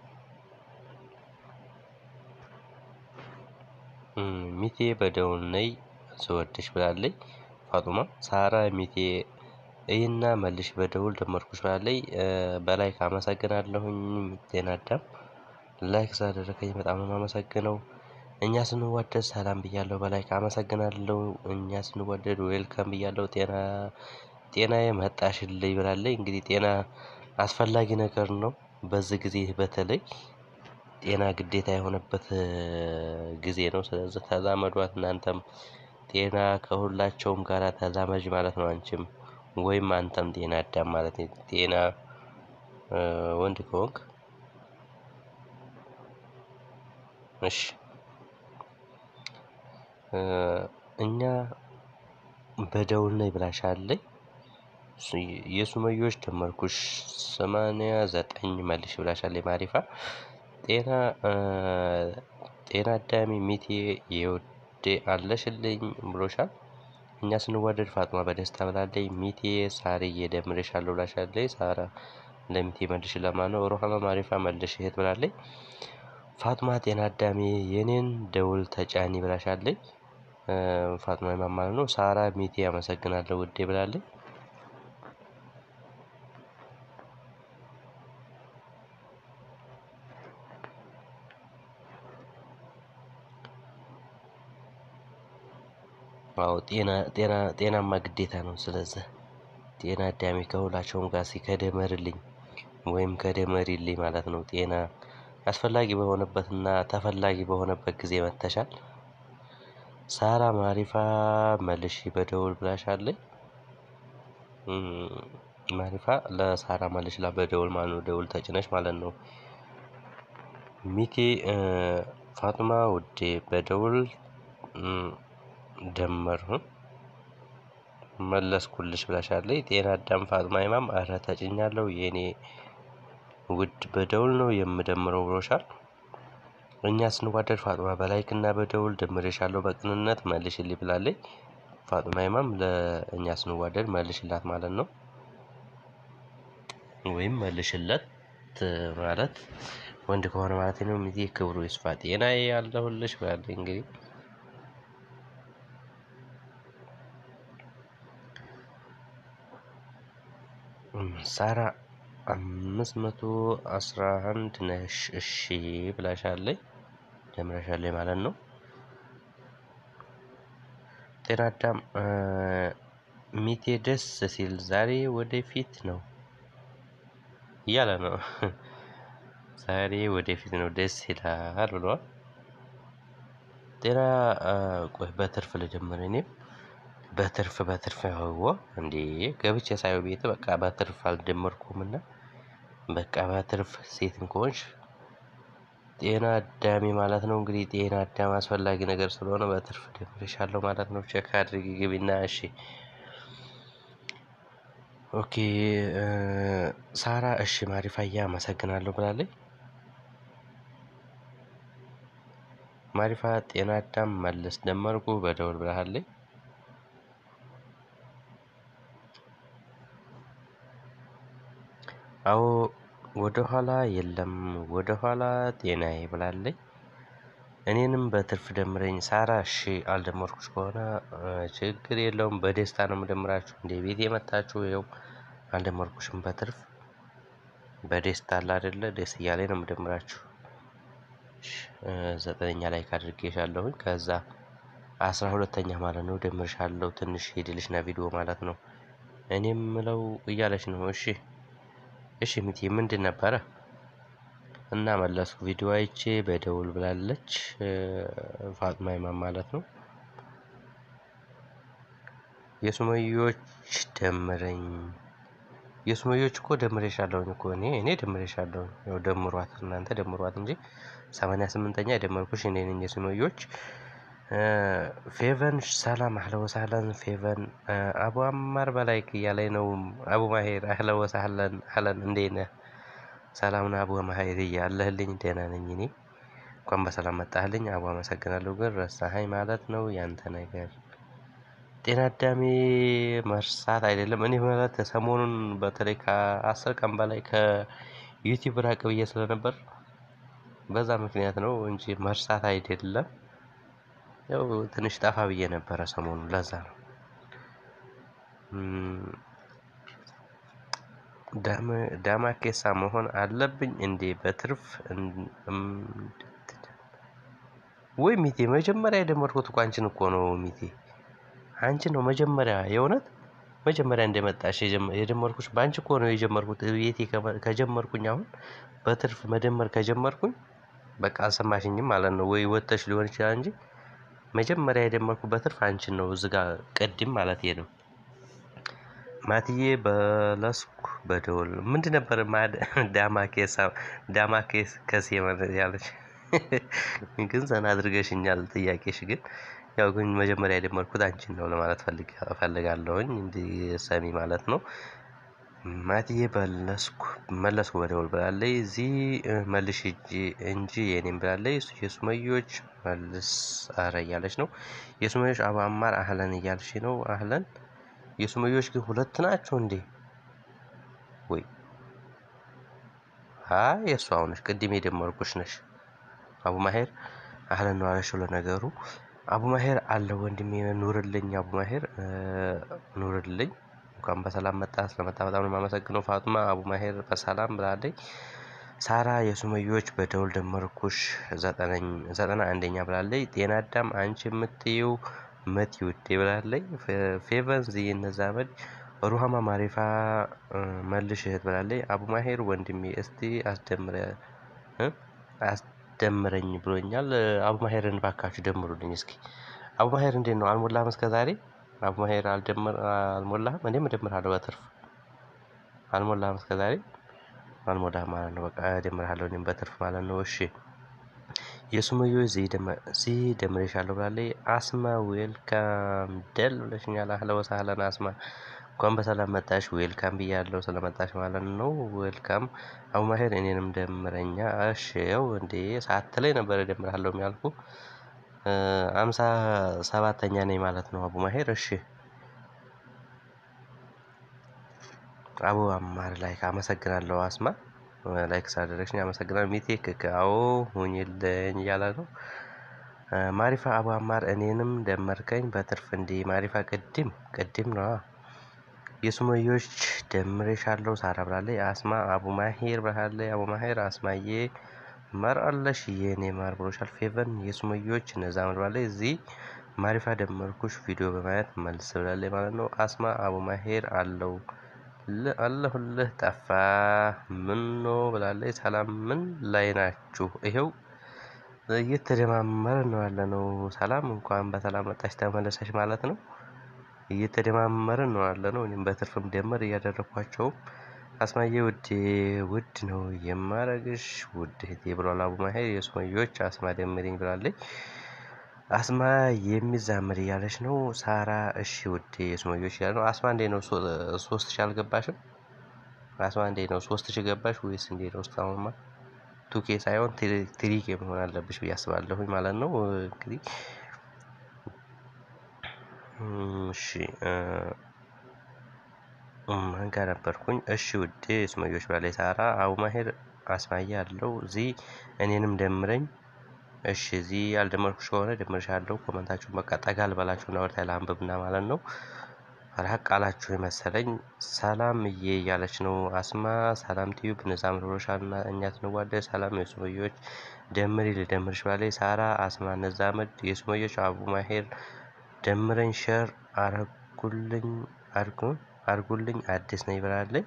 ሚቴ በደውል ነይ ስወድሽ ብላለች ፋጡማ። ሳራ ሚቴ ይህና መልሽ በደውል ደመርኩሽ ብላለች። በላይክ አመሰግናለሁኝ። ጤና አዳም ላይክ ስላደረከኝ በጣም ነው የማመሰግነው። እኛ ስንዋደድ ሰላም ብያለሁ። በላይክ አመሰግናለሁ። እኛ ስንዋደድ ዌልካም ብያለሁ። ጤና ጤናዬ መጣሽልኝ ብላለች። እንግዲህ ጤና አስፈላጊ ነገር ነው። በዚህ ጊዜ በተለይ ጤና ግዴታ የሆነበት ጊዜ ነው። ስለዚህ ተዛመዷት እናንተም ጤና ከሁላቸውም ጋር ተዛመጅ ማለት ነው። አንቺም ወይም አንተም ጤና አዳም ማለት ነው። ጤና ወንድ ከሆንክ እሺ እኛ በደውል ነይ ብላሻለች። የሱመዮች ደመርኩሽ ሰማንያ ዘጠኝ መልሽ ብላሻለች ማሪፋ። ጤና ጤና አዳሚ ሚቴ የወዴ አለሽልኝ ብሎሻል። እኛ ስንዋደድ ፋጥማ በደስታ ብላለች። ሚቴ ሳርዬ ደምሬሻለሁ ብላሻለች። ሳራ ለሚቴ መልሽ ለማነው ሮሃማ ማሪፋ መልሽ እህት ብላለች። ፋጥማ ጤና አዳሜ የኔን ደውል ተጫኒ ብላሻለች። ፋጥማ ኢማም ማለት ነው። ሳራ ሚቴ አመሰግናለሁ ውዴ ብላለች። አዎ ጤና ጤና ጤናማ ግዴታ ነው። ስለዚህ ጤና አዳሜ ከሁላቸውም ጋር እስኪ ከደመርልኝ ወይም ከደመሪልኝ ማለት ነው። ጤና አስፈላጊ በሆነበትና ተፈላጊ በሆነበት ጊዜ መጥተሻል። ሳራ ማሪፋ መልሺ በደውል ብላሻለች። ማሪፋ ለሳራ መልሽ ላ በደውል ማለት ነው። ደውል ተጭነሽ ማለት ነው። ሚቴ ፋጡማ ውዴ በደውል ደመርሁ መለስኩልሽ ብላሻለች። ጤና አዳም ፋጡማ ኢማም አረ ተጭኛለሁ የኔ ውድ በደውል ነው የምደምረው ብሎሻል። እኛ ስንዋደድ ፋጡማ በላይክ እና በደውል ደምሬሻለሁ በቅንነት መልሽልኝ ብላለች። ፋጡማ ኢማም ለእኛ ስንዋደድ መልሽላት ማለት ነው። ወይም መልሽለት ማለት ወንድ ከሆነ ማለት ነው። ሚዜ ክብሩ ይስፋ ጤናዬ ያለሁልሽ ብላለች። እንግዲህ ሳራ አምስት መቶ አስራ አንድ ነሽ እሺ ብላሻለች። ደምረሻለች ማለት ነው። ጤና አዳም ሚቴ ደስ ሲል ዛሬ ወደፊት ነው እያለ ነው። ዛሬ ወደፊት ነው ደስ ይላል ብሏል። ጤና ቆይ በትርፍ ልጀምር እኔም በትርፍ በትርፍ ህዎ እንዴ ገብቼ ሳየው ቤት በቃ በትርፍ አልደመርኩም እና በቃ በትርፍ ሴትም ከሆንሽ ጤና አዳሚ ማለት ነው። እንግዲህ ጤና አዳም አስፈላጊ ነገር ስለሆነ በትርፍ ደምሬሻለሁ ማለት ነው። ቼክ አድርጊ ግቢና እሺ ኦኬ ሳራ እሺ ማሪፋያ አመሰግናለሁ ብላለች። ማሪፋ ጤና አዳም መለስ ደመርኩ በደውል ብላለች። አዎ ወደኋላ የለም ወደኋላ ጤናዬ ብላለች። እኔንም በትርፍ ደምረኝ ሳራ እሺ አልደመርኩሽ ከሆነ ችግር የለውም በደስታ ነው የምደምራችሁ እንደ ቤቴ መጥታችሁ ይኸው አልደመርኩሽም በትርፍ በደስታ አለ አይደለ ደስ እያለኝ ነው የምደምራችሁ። ዘጠነኛ ላይ ካድርጌሻለሁኝ ከዛ አስራ ሁለተኛ ማለት ነው ደምርሻለሁ ትንሽ ሄድልሽና ቪዲዮ ማለት ነው። እኔ የምለው እያለች ነው እሺ እሺ ሚቲ ምንድን ነበረ? እና መለስኩ ቪዲዮ አይቼ በደውል ብላለች ፋጥማ ኢማም ማለት ነው። የሱመዮች ደምረኝ የሱመዮች እኮ ደምሬሻለሁኝ እኮ እኔ እኔ ደምሬሻለሁኝ ያው ደምሯት እናንተ ደምሯት እንጂ ሰማንያ ስምንተኛ የደመርኩሽ እኔ ነኝ። የሱመዮች ፌቨን ሰላም አህለ ወሳህለን ፌቨን አቡ አማር በላይክ እያለኝ ነው። አቡ ማሄር አህለ ወሳህለን አህለን እንዴት ነህ? ሰላም ነው አቡ ማሄር እያለህልኝ ደህና ነኝ እኔ እንኳን በሰላም መጣህልኝ አቡ አመሰግናለሁ። ግን ረሳኸኝ ማለት ነው ያንተ ነገር ጤና አዳሜ መርሳት አይደለም። እኔ ማለት ሰሞኑን በተለይ ከአስር ቀን በላይ ከዩቲዩብ ራቅ ብዬ ስለነበር በዛ ምክንያት ነው እንጂ መርሳት አይደለም። ያው ትንሽ ጠፋ ብዬ ነበረ ሰሞኑን ለዛ ነው። ዳማኬሳ መሆን አለብኝ እንዴ? በትርፍ ወይ ሚቴ መጀመሪያ የደመርኩት እኮ አንቺን እኮ ነው ሚቴ አንቺን ነው መጀመሪያ የእውነት መጀመሪያ እንደመጣሽ የደመርኩሽ በአንቺ እኮ ነው የጀመርኩት። ቤቴ ከጀመርኩኝ አሁን በትርፍ መደመር ከጀመርኩኝ በቃ አልሰማሽኝም ማለት ነው። ወይ ወጥተሽ ሊሆን ይችላል እንጂ መጀመሪያ የደመርኩት በትርፍ አንቺን ነው እዚህ ጋር ቅድም ማለት ነው። ማትዬ በለስኩ በደወል ምንድን ነበር ዳማኬሳ ዳማኬስ ከሴ ያለች ግን ዘና አድርገሽኛል። ጥያቄሽ ግን ያው ግን መጀመሪያ የደመርኩት አንቺን ነው ለማለት እፈልጋለሁኝ እንዲህ ሰሚ ማለት ነው። ማትዬ በለስኩ መለስኩ በደውል ብላለች። እዚህ መልሽ እንጂ የኔም ብላለች። የሱመዮች መልስ አረ እያለች ነው። የሱመዮች አቡ አማር አህለን እያልሽ ነው። አህለን የሱመዮች ግን ሁለት ናቸው እንዴ? ወይ አይ የእሷ አሁነሽ ቅድም የደመርኩሽ ነሽ። አቡ ማሄር አህለን ነው አለሽው። ለነገሩ አቡ ማሄር አለ ወንድሜ ኑርልኝ። አቡ ማሄር ኑርልኝ። እንኳን በሰላም መጣ። ስለመጣ በጣም ነው የማመሰግነው። ፋጡማ አቡ ማሄር በሰላም ብላለች። ሳራ የሱመዮች በደውል ደመርኩሽ ዘጠና አንደኛ ብላለች። ጤና አዳም አንቺ የምትይው መቲ ውዴ ብላለች። ፌቨን ዝይነ ዛመድ ሩሃማ ማሪፋ መልሽ እህት ብላለች። አቡ ማሄር ወንድሜ እስቲ አስደምረ አስደምረኝ ብሎኛል። አቡ ማሄርን ባካችሁ ደምሩልኝ እስኪ። አቡ ማሄር እንዴት ነው አልሞላህም? እስከ ዛሬ አቡ ማሄር አልሞላህም? እኔም እደምርሃለሁ በትርፍ አልሞላህም? እስከ ዛሬ አልሞላህም ማለት ነው። በቃ እደምርሃለሁ እኔም በትርፍ ማለት ነው። እሺ የሱመዮች ዚህ ደምሬሻለሁ ብላለች። አስማ ዌልካም ደል ብለሽኛል። አህለ ወሳህለን አስማ እንኳን በሰላም መጣሽ። ዌልካም ብያለሁ ስለመጣሽ ማለት ነው። ዌልካም አቡ ማሄር እኔንም ደምረኛ። እሺ ያው እንዴ ሳትለኝ ነበር እደምርሃለሁ የሚያልኩ አምሳ ሰባተኛ ነኝ ማለት ነው። አቡ ማሄር እሺ አቡ አማር ላይክ አመሰግናለሁ። አስማ ላይክ ስላደረግሽኝ አመሰግናለሁ። ሚቴ ክክ አዎ ሁኝልኝ እያለ ነው። ማሪፋ አቡ አማር እኔንም ደመርከኝ በትርፍ እንዲ ማሪፋ ቅድም ቅድም ነው የሱመዮች ደምሬሻለሁ ሳራ ብላለች። አስማ አቡ ማሄር ብላለች። አቡ ማሄር አስማዬ ማር አለሽ የኔ ማር ብሎሻል። ፌቨን የሱመዮች እነዛ ብላለች። እዚህ ማሪፋ ደመርኩሽ ቪዲዮ በማየት መልስ ብላለች ማለት ነው። አስማ አቡ ማሄር አለው አለሁልህ ጠፋ ምን ነው ብላለች። ሰላም ምን ላይ ናችሁ? ይኸው እየተደማመረ ነው ያለ ነው። ሰላም እንኳን በሰላም መጣሽ ተመለሰሽ ማለት ነው። እየተደማመረ ነው ያለ ነው። እኔም በትርፍም ደመር እያደረኳቸውም አስማዬ ውዴ ውድ ነው የማረግሽ ውድ እህቴ ብሏል አቡ ማሄር። የሱመዮች አስማ ደምሪኝ ብላለች። አስማ የሚዛምር እያለች ነው። ሳራ እሺ ውዴ የሱመዮች እያለ ነው። አስማ እንዴ ነው ሶስት ሺ አልገባሽም? አስማ እንዴ ነው ሶስት ሺ ገባሽ ወይስ እንዴ ነው? እስካሁንማ ቱኬ ሳይሆን ትሪኬ መሆን አለብሽ ብዬ አስባለሁኝ ማለት ነው። እንግዲህ እሺ ማን ጋር ነበርኩኝ? እሺ ውዴ ሱመዮች ብላለች ሳራ። አቡ ማሄር አስማያ አለው እዚህ እኔንም ደምረኝ። እሺ እዚህ ያልደመርኩሽ ከሆነ ደምርሻለሁ። ኮመንታችሁን በቃ ጠጋ ልበላችሁና ወደ ለአንብብና ማለት ነው። ራቅ አላችሁ የመሰለኝ። ሰላም እዬ እያለች ነው አስማ። ሰላም ቲዩብ ንዛም ሮሻና እኛ ትንዋደድ። ሰላም የሱመዮች ደምሪ ልደምርሽ ብላለች ሳራ። አስማ ነዛመድ የሱመዮች አቡ ማሄር ደምረኝ ሸር አረጉልኝ አርጉ አርጉልኝ አዲስ ነኝ ብላለች።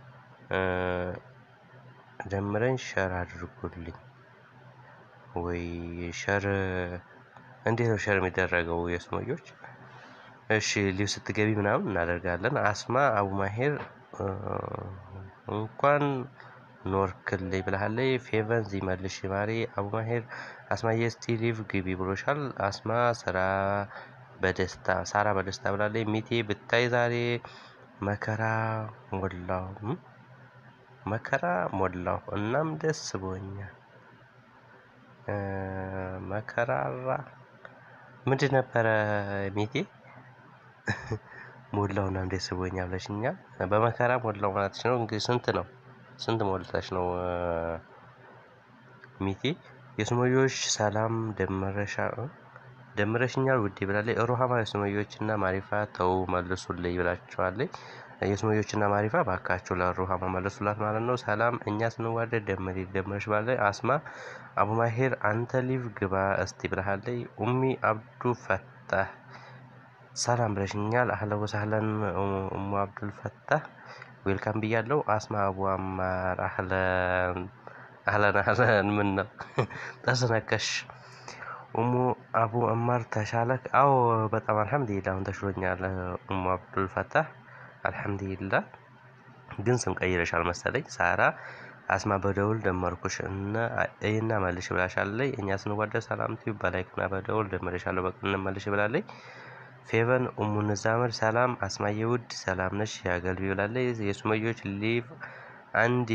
ደምረኝ ሸር አድርጉልኝ። ወይ ሸር እንዴት ነው ሸር የሚደረገው? የሱመዮች እሺ ሊቭ ስትገቢ ምናምን እናደርጋለን። አስማ አቡ ማሄር እንኳን ኖርክልኝ ብላለች። ፌቨን ዚ መልሽ ማሪ አቡ ማሄር አስማዬ እስቲ ሊቭ ግቢ ብሎሻል። አስማ ስራ በደስታ ሳራ በደስታ ብላለች። ሚቴ ብታይ ዛሬ መከራ ሞላው መከራ ሞላው እናም ደስ ብሎኛል። መከራራ ምንድን ነበረ ሚቴ? ሞላው እናም ደስ ብሎኛል ብለሽኛል። በመከራ ሞላው ማለትሽ ነው። እንግዲህ ስንት ነው? ስንት ሞልተሽ ነው ሚቴ? የሱመዮች ሰላም ደመረሻ ደምረሽኛል ውዴ ብላለች። ሩሃማ የሱመዮች እና ማሪፋ ተው መልሱልኝ ብላችኋለች። የሱመዮች እና ማሪፋ ባካቸው ለሩሃማ መልሱላት ማለት ነው። ሰላም እኛ ስንዋደድ ደምሪ ደምረሽ ባለ አስማ አቡ ማሄር አንተ ሊቭ ግባ እስቲ ብላለች። ኡሚ አብዱ ፈታህ ሰላም ብለሽኛል። አህለ ወሳህለን ኡሙ አብዱል ፈታህ ዌልካም ብያለው። አስማ አቡ አማር አህለን አህለን አህለን ምን ነው ተስነከሽ ኡሙ አቡ አማር ተሻለክ? አዎ በጣም አልሐምዱሊላህ አሁን ተሽሎኛል። ኡሙ አብዱል ፈታህ አልሐምዱሊላህ። ግን ስም ቀይረሻል መሰለኝ። ሳራ አስማ በደውል ደመርኩሽ እና እና መልሽ ብላሻለች። እኛ ስንዋደድ ሰላም ቲዩብ በላይክና በደውል ደመረሻለሁ በቅን መልሽ ብላለች። ፌቨን ኡሙ ንዛመድ ሰላም አስማዬ ውድ ሰላም ነሽ ያገልቢ ብላለች። የሱመዮች ሊቭ አንድ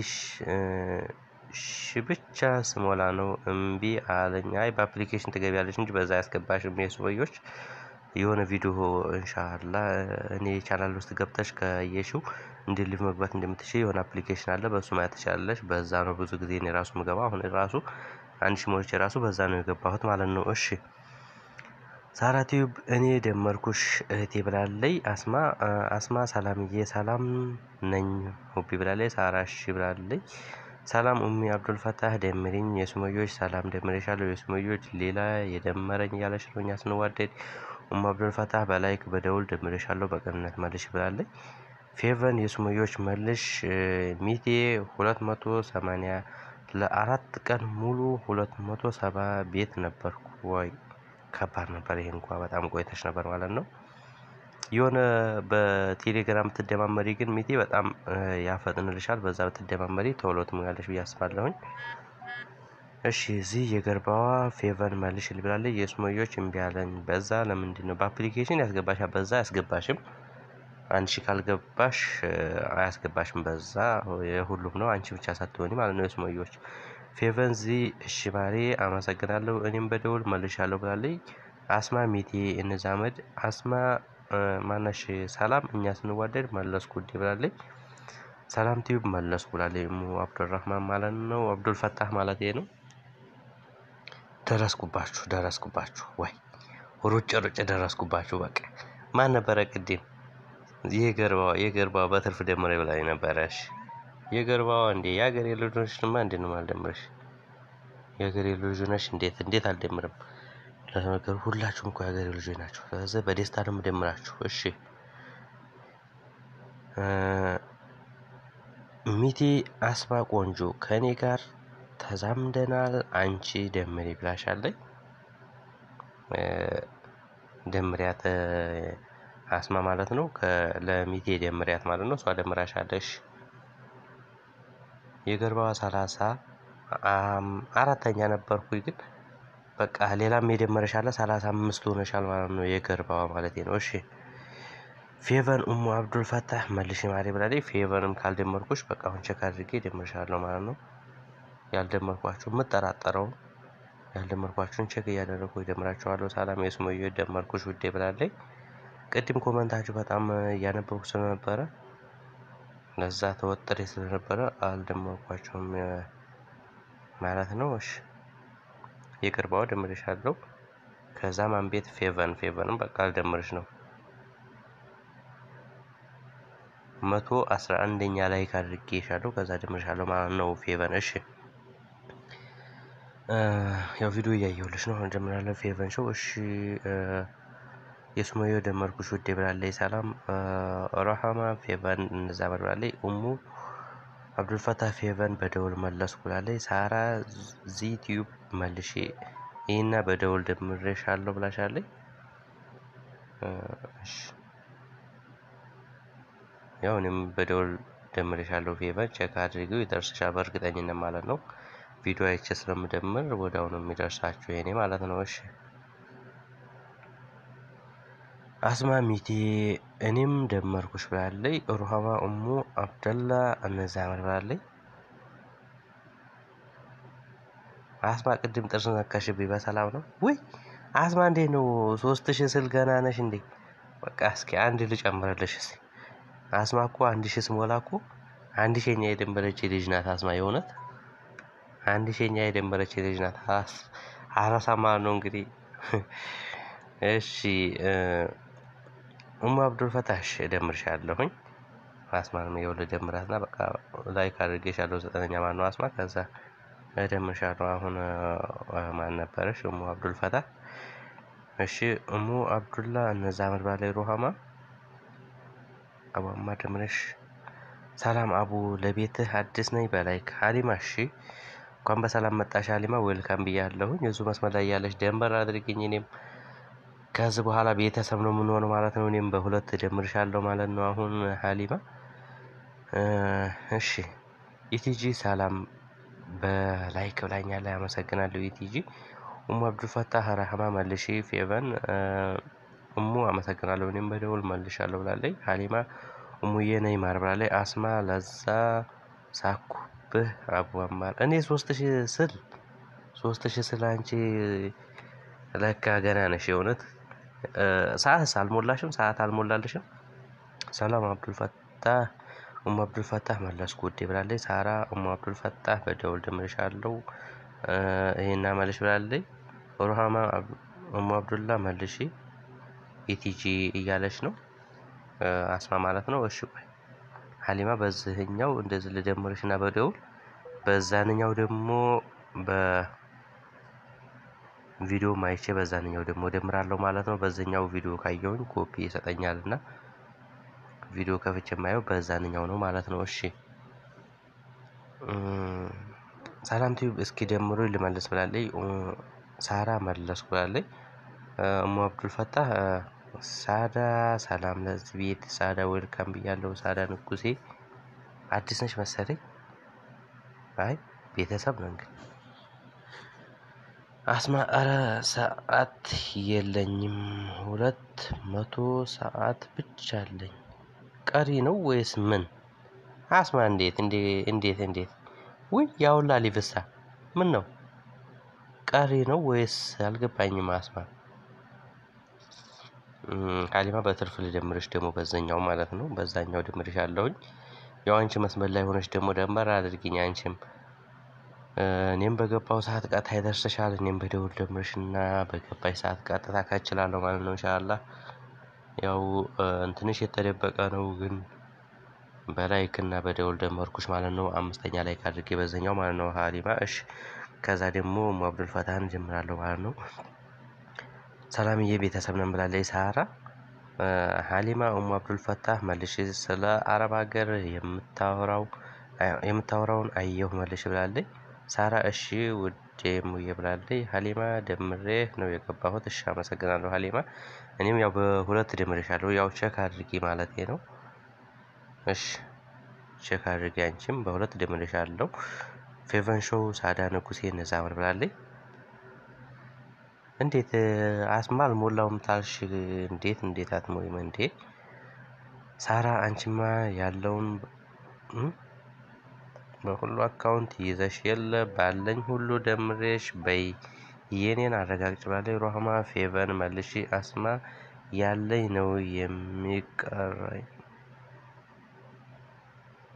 ሺ ብቻ ስሞላ ነው እምቢ አለኝ። አይ በአፕሊኬሽን ትገቢያለሽ እንጂ በዛ ያስገባሽም የሱመዮች የሆነ ቪዲዮ እንሻላ እኔ ቻናል ውስጥ ገብተሽ ከየሽው እንደ ሊቭ መግባት እንደምትችል የሆነ አፕሊኬሽን አለ። በእሱ ማየት ትችላለሽ። በዛ ነው ብዙ ጊዜ እኔ ራሱ ምገባ። አሁን ራሱ አንድ ሺ ሞልቼ ራሱ በዛ ነው የገባሁት ማለት ነው። እሺ ሳራ ቲዩብ እኔ ደመርኩሽ እህቴ ብላለይ። አስማ አስማ ሰላምዬ ሰላም ነኝ ሁቢ ብላለይ። ሳራ እሺ ብላለይ። ሰላም ኡሚ አብዱል ፈታህ ደምሪኝ። የሱመዮች ሰላም ደምሬሻለሁ። የሱመዮች ሌላ የደመረኝ እያለች ነው እኛ ስንዋደድ። ኡሙ አብዱል ፈታህ በላይክ በደውል ደምሬሻለሁ በቅንነት መልሽ ብላለች። ፌቨን የሱመዮች መልሽ ሚቴ ሁለት መቶ ሰማንያ ለአራት ቀን ሙሉ ሁለት መቶ ሰባ ቤት ነበርኩ። ወይ ከባድ ነበር። ይሄ እንኳ በጣም ቆይተሽ ነበር ማለት ነው። የሆነ በቴሌግራም ብትደማመሪ ግን ሚቴ በጣም ያፈጥንልሻል። በዛ ብትደማመሪ ቶሎ ትሞያለሽ ብዬ አስባለሁኝ። እሺ እዚህ የገርባዋ ፌቨን መልሽ ልብላለች። የሱመዮች እምቢ አለኝ። በዛ ለምንድን ነው በአፕሊኬሽን ያስገባሻል? በዛ አያስገባሽም። አንድ ሺህ ካልገባሽ አያስገባሽም። በዛ የሁሉም ነው። አንቺ ብቻ ሳትሆኒ ማለት ነው የሱመዮች ፌቨን ዚ እሺ ማሬ አመሰግናለሁ። እኔም በደውል መልሻለሁ ብላለች። አስማ ሚቴ እንዛመድ አስማ ማነሽ ሰላም እኛ ስንዋደድ መለስኩ ውዴ ብላለች። ሰላም ቲዩብ መለስኩ ብላለች። ሙ አብዱልራህማን ማለት ነው አብዱል ፈታህ ማለት ነው። ደረስኩባችሁ ደረስኩባችሁ ወይ ሩጭ ሩጭ ደረስኩባችሁ። በቃ ማን ነበረ ቅድም የገርባዋ የገርባዋ በትርፍ ደምሬ ብላኝ ነበረሽ። የገርባዋ እንዴ የሀገሬ ልጅ ነሽማ እንዴት ነው የማልደምርሽ? የሀገሬ ልጅ ነሽ እንዴት እንዴት አልደምርም? ለነገሩ ሁላችሁም እኮ የሀገሬ ልጆች ናቸው። ስለዚህ በደስታ ነው የምደምራችሁ። እሺ ሚቴ አስማ ቆንጆ ከእኔ ጋር ተዛምደናል። አንቺ ደምሬ ብላሻለኝ። ደምሪያት አስማ ማለት ነው። ለሚቴ ደምሪያት ማለት ነው። እሷ ደምራሻለሽ። የገርባዋ ሰላሳ አራተኛ ነበርኩኝ ግን በቃ ሌላም የደመረሻለ ሰላሳ አምስት ሆነሻል ማለት ነው። የገርባዋ ማለት ነው። እሺ ፌቨን ኡሙ አብዱል ፈታህ መልሽ ማሪ ብላለች። ፌቨንም ካልደመርኩሽ በቃ አሁን ቸክ አድርጌ ደምርሻለሁ ማለት ነው። ያልደመርኳችሁ የምጠራጠረው ያልደመርኳችሁን ቸክ እያደረግኩ ደምራችኋለሁ። ሰላም የሱመዮ ደመርኩሽ ውዴ ብላለች። ቅድም ኮመንታችሁ በጣም እያነበብኩ ስለነበረ ለዛ ተወጥሬ ስለነበረ አልደመርኳቸውም ማለት ነው። እሺ የቅርባው ደምሬሻለሁ። ከዛ ማን ቤት ፌቨን ፌቨንም በቃ አልደምርሽ ነው። መቶ አስራ አንደኛ ላይ ካድርጌሻለሁ ከዛ ደምርሻለሁ ማለት ነው። ፌቨን እሺ ያው ቪዲዮ እያየሁልሽ ነው። እንጀምራለን። ፌቨን ሾው እሺ የሱመዮ ደመርኩሽ ውዴ ብላለች። ሰላም ረሃማ ፌቨን እነዛ ብላለች። ኡሙ አብዱልፈታህ ፌቨን በደውል መለስኩ ብላለች። ሳራ ዚቲዩብ መልሼ ይህና በደውል ደምሬሻለሁ ብላሻለች። ያው እኔም በደውል ደምሬሻለሁ ፌቨን ቼክ አድርጊው ይደርስሻል በእርግጠኝነት ማለት ነው። ቪዲዮ አይቼ ስለምደምር ወዲያው ነው የሚደርሳችሁ የኔ ማለት ነው። እሺ አስማሚቴ እኔም ደመርኩሽ ብላለች። ሩሃማ እሙ አብደላ እነዛ አመር ብላለች። አስማ ቅድም ጥርስ ነካሽብኝ በሰላም ነው ውይ አስማ እንዴት ነው? ሶስት ሺህ ስል ገና ነሽ እንዴ? በቃ እስኪ አንድ ልጨምርልሽ እስኪ አስማ እኮ አንድ ሺህ ስሞላ እኮ አንድ ሺኛ የደንበረች ልጅ ናት። አስማ የእውነት አንድ ሺኛ የደንበረች ልጅ ናት። አራሳማ ነው እንግዲህ። እሺ ኡሙ አብዱል ፈታሽ እደምርሻለሁኝ። አስማን የወለ ደምራትና በቃ ላይክ አድርጌሻለሁ። ዘጠነኛ ማን ነው አስማ ከዛ እደምርሻለሁ። አሁን ማን ነበረሽ? ኡሙ አብዱል ፈታህ እሺ እሙ አብዱላ እነዛ አመድ ባላይ ሩሃማ አቧማ ደምረሽ ሰላም አቡ ለቤትህ አዲስ ነኝ በላይ ሀሊማ እሺ እንኳን በሰላም መጣሽ ሀሊማ ዌልካም ብያለሁኝ። የዙ መስመር ላይ ያለች ደንበር አድርግኝ። እኔም ከዚህ በኋላ ቤተሰብ ነው የምንሆነው ማለት ነው። እኔም በሁለት ደምርሻለሁ ማለት ነው። አሁን ሀሊማ እሺ ኢቲጂ ሰላም በላይክ ብላኛለች። አመሰግናለሁ ኢቲጂ ኡሙ አብዱልፈታህ ረህማ መልሺ ፌቨን እሙ አመሰግናለሁ እኔም በደውል መልሻለሁ ብላለች። ሀሊማ እሙዬ ነኝ ማር ብላለች። አስማ ለዛ ሳኩብህ አቡ አማር እኔ ሶስት ሺህ ስል ሶስት ሺህ ስል አንቺ ለካ ገና ነሽ የእውነት ሰዓት አልሞላሽም ሰዓት አልሞላልሽም። ሰላም አብዱልፈታህ ኡሙ አብዱልፈታህ መለስኩ ውዴ ብላለች። ሳራ ኡሙ አብዱልፈታህ በደውል ደምርሻለሁ ይሄና መልሽ ብላለች። ሩሃማ ኡሙ አብዱላ መልሺ ኢቲጂ እያለች ነው አስማ ማለት ነው። እሺ ቆይ ሀሊማ በዚህኛው እንደዚህ ልደምርሽ እና በደውል በዛንኛው ደግሞ በቪዲዮ ማይቼ በዛንኛው ደግሞ ደምራለሁ ማለት ነው። በዚህኛው ቪዲዮ ካየውኝ ኮፒ ይሰጠኛል እና ቪዲዮ ከፍቼ የማየው በዛንኛው ነው ማለት ነው። እሺ ሰላም ቲዩብ እስኪ ደምሮ ልመልስ ብላለች። ሳራ መለስኩ ብላለች። እሙ አብዱልፈታህ ሳዳ ሰላም ለዚህ ቤት ሳዳ ዌልካም ብያለሁ። ሳዳ ንጉሴ አዲስ ነች መሰለኝ። አይ ቤተሰብ ነው እንግዲህ። አስማ ኧረ ሰዓት የለኝም ሁለት መቶ ሰዓት ብቻ አለኝ። ቀሪ ነው ወይስ ምን? አስማ እንዴት እንዴት እንዴት ውይ ያውላ ሊብሳ ምን ነው ቀሪ ነው ወይስ አልገባኝም። አስማ ሀሊማ በትርፍ ልደምርሽ ደግሞ በዛኛው ማለት ነው። በዛኛው ድምርሽ አለውኝ። ያው አንቺ መስመር ላይ ሆነሽ ደግሞ ደንበር አድርጊኝ አንቺም እኔም በገባው ሰዓት ቀጥታ ይደርስሻል። እኔም በደውል ደምርሽና በገባሽ ሰዓት ቀጥታ ካችላለሁ ማለት ነው። ኢንሻአላህ ያው እንትንሽ የተደበቀ ነው ግን በላይክ እና በደውል ደመርኩሽ ማለት ነው። አምስተኛ ላይክ አድርጌ በዛኛው ማለት ነው። ሀሊማ እሺ ከዛ ደግሞ ኡሙ አብዱል ፈታህን ጀምራለሁ ማለት ነው። ሰላምዬ ቤተሰብ ነን ብላለች ሳራ። ሀሊማ ኡሙ አብዱል ፈታህ መልሽ ስለ አረብ ሀገር የምታወራው የምታወራውን አየሁ መልሽ ብላለች። ሳራ እሺ ውዴ ሙዬ ብላለች። ሀሊማ ደምሬ ነው የገባሁት። እሺ አመሰግናለሁ ሀሊማ። እኔም ያው በሁለት ደምሬሻለሁ ያው ቼክ አድርጊ ማለቴ ነው። እሺ ቼክ አድርጊ አንቺም በሁለት ደምሬሻለሁ። ፌቨን ሾው ሳዳ ንጉሴ እነዛ አመር ብላለች። እንዴት አስማ አልሞላውም ታልሽ? እንዴት እንዴት አትሞይም እንዴ? ሳራ አንቺማ ያለውን በሁሉ አካውንት ይዘሽ የለ ባለኝ ሁሉ ደምሬሽ በይ የኔን አረጋግጭ ብላለች። ሮሃማ ፌቨን መልሺ አስማ ያለኝ ነው የሚቀረኝ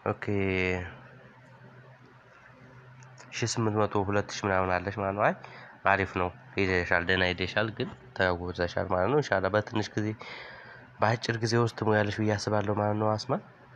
ኦኬ ሺ ስምንት መቶ ሁለት ሺ ምናምን አለች ማለት ነው። አይ አሪፍ ነው ሄደሻል፣ ደህና ሄደሻል፣ ግን ተጉዘሻል ማለት ነው። ኢንሻላህ በትንሽ ጊዜ በአጭር ጊዜ ውስጥ ትሞያለሽ ብዬ አስባለሁ ማለት ነው። አስማ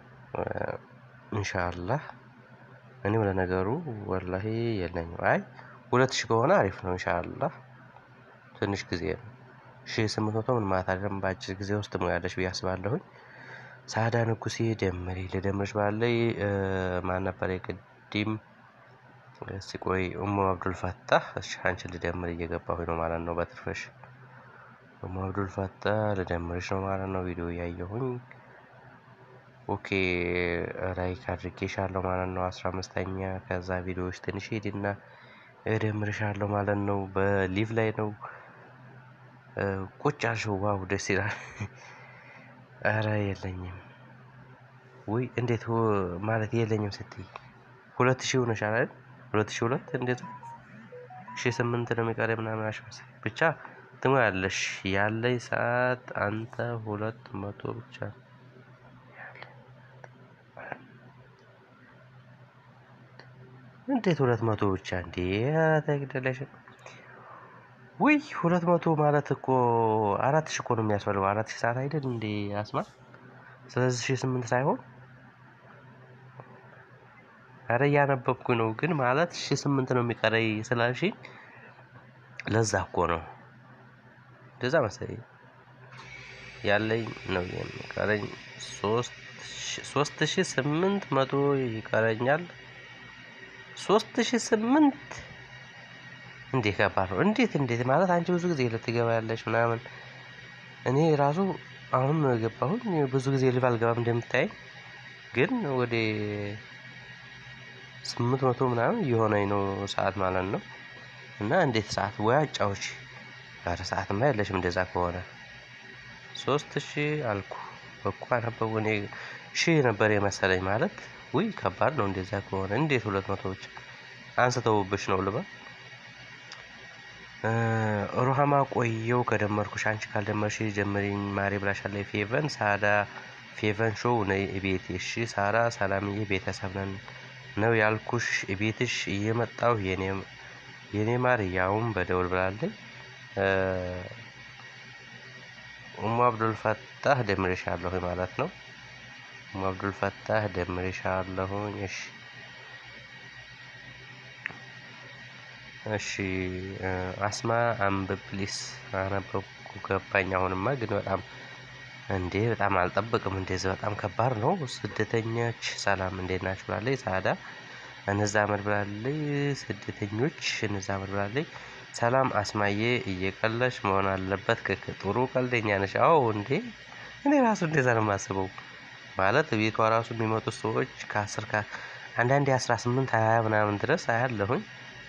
ኢንሻላህ እኔም ለነገሩ ወላሂ የለኝም። አይ ሁለት ሺህ ከሆነ አሪፍ ነው ኢንሻላህ ትንሽ ጊዜ ነው። ሺ ስምንት መቶ ምን ማለት አይደለም። በአጭር ጊዜ ውስጥ ትሞያለሽ ብዬ አስባለሁኝ። ሳዳ ንጉሴ ደምሪ ልደምርሽ ባለይ ማን ነበር የቅዲም እስቲ ቆይ ኡሙ አብዱል ፈታህ እሺ አንቺን ልደምር እየገባሁኝ ነው ማለት ነው። በትርፍሽ ኡሙ አብዱል ፈታህ ልደምርሽ ነው ማለት ነው። ቪዲዮ እያየሁኝ ኦኬ ላይክ አድርጌሻለሁ ማለት ነው። አስራ አምስተኛ ከዛ ቪዲዮዎች ትንሽ ሄድና እደምርሻለሁ ማለት ነው። በሊቭ ላይ ነው ቁጭ አልሽው። ዋው ደስ ይላል። ኧረ የለኝም ውይ እንዴት ማለት የለኝም ስትይ ሁለት ሺህ ሆነሻል አይደል? ሁለት ሺህ ሁለት እንዴት ሺህ ስምንት ነው የሚቀረኝ ምናምን አልሽ መሰለኝ። ብቻ ትሞያለሽ። ያለኝ ሰዓት አንተ ሁለት መቶ ብቻ እንዴት ሁለት መቶ ብቻ እንዴ? ተግደለሽ ውይ ሁለት መቶ ማለት እኮ አራት ሺህ እኮ ነው የሚያስፈልገው። አራት ሺህ ሰዓት አይደል እንዴ አስማ? ስለዚህ ሺህ ስምንት ሳይሆን አረ እያነበብኩ ነው፣ ግን ማለት ሺህ ስምንት ነው የሚቀረኝ ስላልሽኝ ለዛ እኮ ነው እንደዛ መሰለኝ ያለኝ ነው የሚቀረኝ ሶስት ሺህ ስምንት መቶ ይቀረኛል። ሶስት ሺህ ስምንት እንዴ ከባድ ነው። እንዴት እንዴት ማለት አንቺ ብዙ ጊዜ ልትገባ ያለሽ ምናምን እኔ ራሱ አሁን ነው የገባሁኝ። ብዙ ጊዜ ልብ አልገባም እንደምታይ፣ ግን ወደ ስምንት መቶ ምናምን እየሆነኝ ነው ሰዓት ማለት ነው። እና እንዴት ሰዓት ወይ አጫዎች ኧረ ሰዓትማ የለሽም እንደዛ ከሆነ ሶስት ሺህ አልኩ እኮ አነበቡ እኔ ሺህ ነበር የመሰለኝ ማለት ውይ ከባድ ነው እንደዛ ከሆነ እንዴት ሁለት መቶዎች አንስተውብሽ ነው ልበል ሩሃማ ቆየው ከደመርኩሽ አንቺ ካልደመርሽ ጀምሪኝ ማሬ ብላሻለች ፌቨን ሳዳ ፌቨን ሾው ነይ ቤት እሺ ሳራ ሰላምዬ ቤተሰብ ነን ነው ያልኩሽ ቤትሽ እየመጣሁ የኔ ማር ያውም በደውል ብላለኝ ኡሙ አብዱል ፈታህ ደምሬሻለሁ ማለት ነው ኡሙ አብዱል ፈታህ ደምሬሻለሁኝ እሺ እሺ አስማ አንብብ ፕሊስ አነበብኩ ገባኝ። አሁንማ ግን በጣም እንዴ በጣም አልጠብቅም። እንደዚህ በጣም ከባድ ነው። ስደተኞች ሰላም እንዴት ናችሁ ብላለች ሳዳ እነዛ አመድ ብላለች። ስደተኞች እነዛ አመድ ብላለች። ሰላም አስማዬ እየቀለሽ መሆን አለበት። ክክ ጥሩ ቀልደኛ ነሽ። አዎ እንዴ እኔ ራሱ እንደዛ ነው የማስበው። ማለት ቤቷ ራሱ የሚመጡት ሰዎች ከአስር አንዳንዴ አስራ ስምንት ሀያ ምናምን ድረስ አያለሁኝ።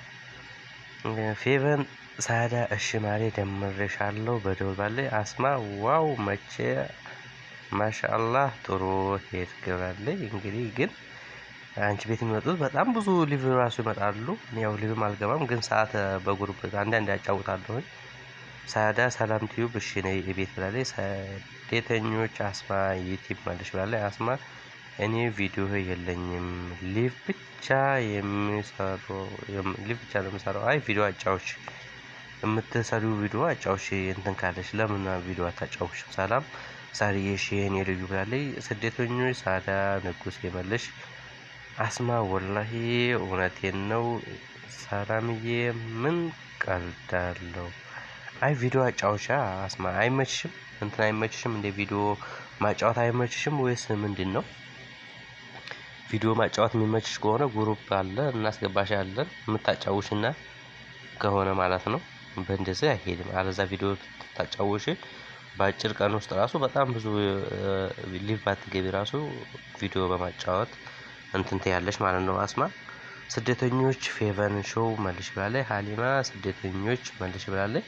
ፌቨን ሳዳ እሺ ማሬ ደምሬሻለሁ በደውል ባለኝ አስማ ዋው መቼ ማሻአላህ ጥሩ ሄድ ግባለኝ። እንግዲህ ግን አንቺ ቤት የሚመጡት በጣም ብዙ ሊቭ ራሱ ይመጣሉ። ያው ሊቭም አልገባም፣ ግን ሰዓት በጉሩፕ አንዳንድ ያጫውታለሁኝ። ሳዳ ሰላም ቲዩብ እሺ ነይ ቤት ብላለች። ስደተኞች አስማ ዩቲብ ማለች ብላለች። አስማ እኔ ቪዲዮ የለኝም ሊቭ ብቻ የሚሰሩ ሊቭ ብቻ ነው የምሰራው። አይ ቪዲዮ አጫዎች የምትሰሪው ቪዲዮ አጫዎች እንትን ካለች ለምን ቪዲዮ አታጫውሽ? ሰላም ሳሪዬ እሺ የኔ ልዩ ብላለች። ስደተኞች ሳዳ ንጉስ የመለሽ አስማ ወላሂ እውነቴን ነው። ሰላምዬ ምን ቀልዳለሁ። አይ ቪዲዮ አጫዎቻ አስማ አይመችሽም? እንትን አይመችሽም? እንደ ቪዲዮ ማጫወት አይመችሽም ወይስ ምንድን ነው? ቪዲዮ ማጫወት የሚመችሽ ከሆነ ጉሩፕ አለ እናስገባሻለን። የምታጫውሽና ከሆነ ማለት ነው። በእንደዚህ አይሄድም። አለዛ ቪዲዮ ታጫውሽ በአጭር ቀን ውስጥ ራሱ በጣም ብዙ ሊቭ ባትገቢ ራሱ ቪዲዮ በማጫወት እንትን ትያለሽ ማለት ነው። አስማ ስደተኞች ፌቨን ሾው መልሽ ብላለች። ሀሊማ ስደተኞች መልሽ ብላለች።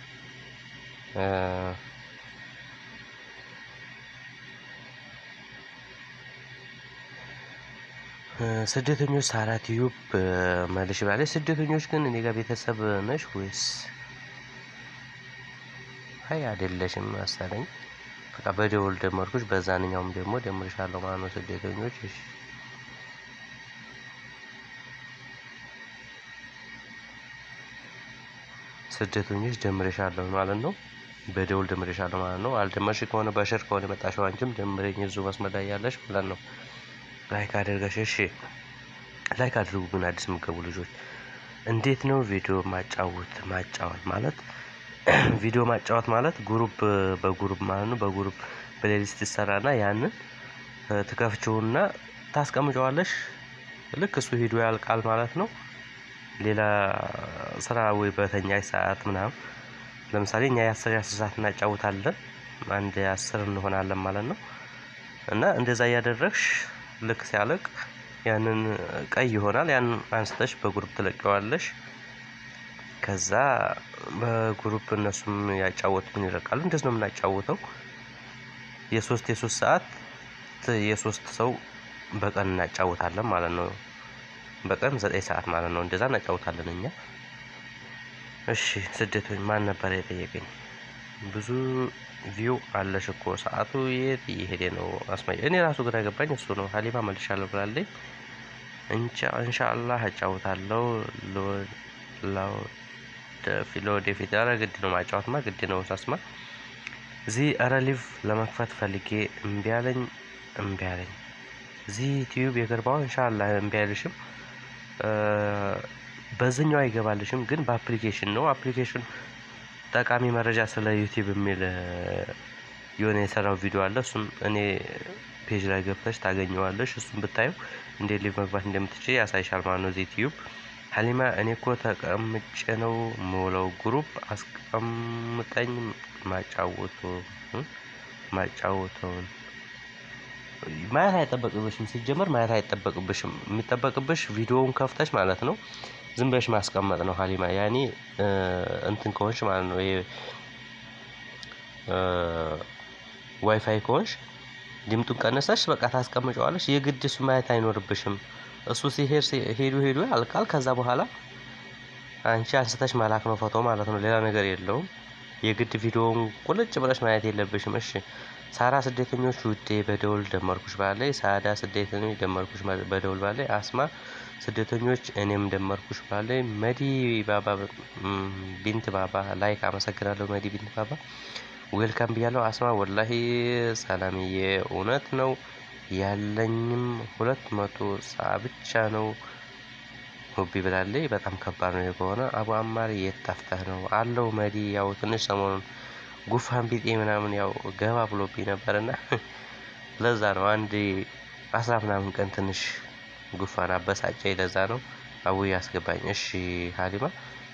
ስደተኞች ሳራ ቲዩብ መልሽ ብላለች። ስደተኞች ግን እኔ ጋር ቤተሰብ ነሽ ወይስ? አይ አይደለሽም መሰለኝ። በቃ በደውል ደመርኩሽ፣ በዛንኛውም ደግሞ ደምርሻለሁ ማለት ነው። ስደተኞች እሺ ስደተኞች ደምሬሻለሁ ማለት ነው። በደውል ደምሬሻለሁ ማለት ነው። አልደመርሽ ከሆነ በሽር ከሆነ የመጣሽው አንቺም ደምሬኝ እዚሁ መስመር ላይ ያለሽ ማለት ነው። ላይክ አድርገሽ እሺ። ላይክ አድርጉ ግን አዲስ የምትገቡ ልጆች። እንዴት ነው ቪዲዮ ማጫወት ማጫወት ማለት ቪዲዮ ማጫወት ማለት ግሩፕ በግሩፕ ማለት ነው። በግሩፕ ፕሌሊስት ይሰራና ያንን ትከፍችውና ታስቀምጨዋለሽ። ልክ እሱ ሂዶ ያልቃል ማለት ነው። ሌላ ስራ ወይ በተኛሽ ሰዓት ምናምን ለምሳሌ እኛ የአስር የአስር ሰዓት እናጫውታለን አንድ የአስር እንሆናለን ማለት ነው። እና እንደዛ እያደረግሽ ልክ ሲያልቅ ያንን ቀይ ይሆናል ያንን አንስተሽ በግሩፕ ትለቀዋለሽ። ከዛ በግሩፕ እነሱም ያጫወቱን ይለቃሉ እንደዚህ ነው የምናጫውተው። የሶስት የሶስት ሰዓት የሶስት ሰው በቀን እናጫውታለን ማለት ነው። በቀን ዘጠኝ ሰዓት ማለት ነው እንደዛ እናጫውታለን እኛ። እሺ ስደተኞች ማን ነበር የጠየቀኝ? ብዙ ቪው አለሽ እኮ ሰዓቱ የት እየሄደ ነው? አስማይ እኔ ራሱ ግራ ገባኝ። እሱ ነው ሀሊማ መልሻለሁ ብላለኝ። እንሻአላህ አጫውታለሁ። ለወደፊት ኧረ ግድ ነው ማጫወትማ ግድ ነው ሳስማ እዚህ ኧረ ሊቭ ለመክፈት ፈልጌ እምቢ አለኝ እምቢ አለኝ። እዚህ ዩቲዩብ የገባው ኢንሻአላህ እምቢ አይልሽም። በዚህኛው አይገባልሽም ግን በአፕሊኬሽን ነው። አፕሊኬሽን ጠቃሚ መረጃ ስለ ዩቲዩብ የሚል የሆነ የሰራው ቪዲዮ አለ። እሱም እኔ ፔጅ ላይ ገብተሽ ታገኘዋለሽ። እሱም ብታየው እንዴት ሊቭ መግባት እንደምትችል ያሳይሻል ማለት ነው። እዚህ ዩቲዩብ ሀሊማ እኔ እኮ ተቀምጬ ነው የምውለው። ግሩፕ አስቀምጠኝ ማጫወቱ ማጫወተውን ማየት አይጠበቅብሽም። ሲጀመር ማየት አይጠበቅብሽም። የሚጠበቅብሽ ቪዲዮውን ከፍተሽ ማለት ነው ዝም ብለሽ ማስቀመጥ ነው። ሀሊማ ያኔ እንትን ከሆንሽ ማለት ነው ዋይፋይ ከሆንሽ ድምጡን ቀነሰሽ በቃ ታስቀምጨዋለሽ። የግድ እሱ ማየት አይኖርብሽም። እሱ ሲሄድ ሄዱ ሄዱ ያልቃል። ከዛ በኋላ አንቺ አንስተሽ መላክ ነው ፎቶ ማለት ነው። ሌላ ነገር የለውም። የግድ ቪዲዮውን ቁልጭ ብለሽ ማየት የለብሽም። እሺ ሳራ ስደተኞች ውዴ በደውል ደመርኩሽ ባለይ ሳዳ ስደተኞች ደመርኩሽ በደውል ባለይ አስማ ስደተኞች እኔም ደመርኩሽ ባለይ መዲ ባባ ቢንት ባባ ላይክ አመሰግናለሁ። መዲ ቢንት ባባ ዌልካም ብያለሁ። አስማ ወላሂ ሰላምዬ እውነት ነው ያለኝም ሁለት መቶ ሰዓ ብቻ ነው። ሁቢ ብላለች። በጣም ከባድ ነው ከሆነ አቡ አማር የት ጠፍተህ ነው አለው። መዲ ያው ትንሽ ሰሞኑን ጉፋን ቢጤ ምናምን ያው ገባ ብሎብኝ ነበርና ለዛ ነው አንድ አስራ ምናምን ቀን ትንሽ ጉፋን አበሳጨኝ። ለዛ ነው አቡ ያስገባኝ። እሺ ሀሊማ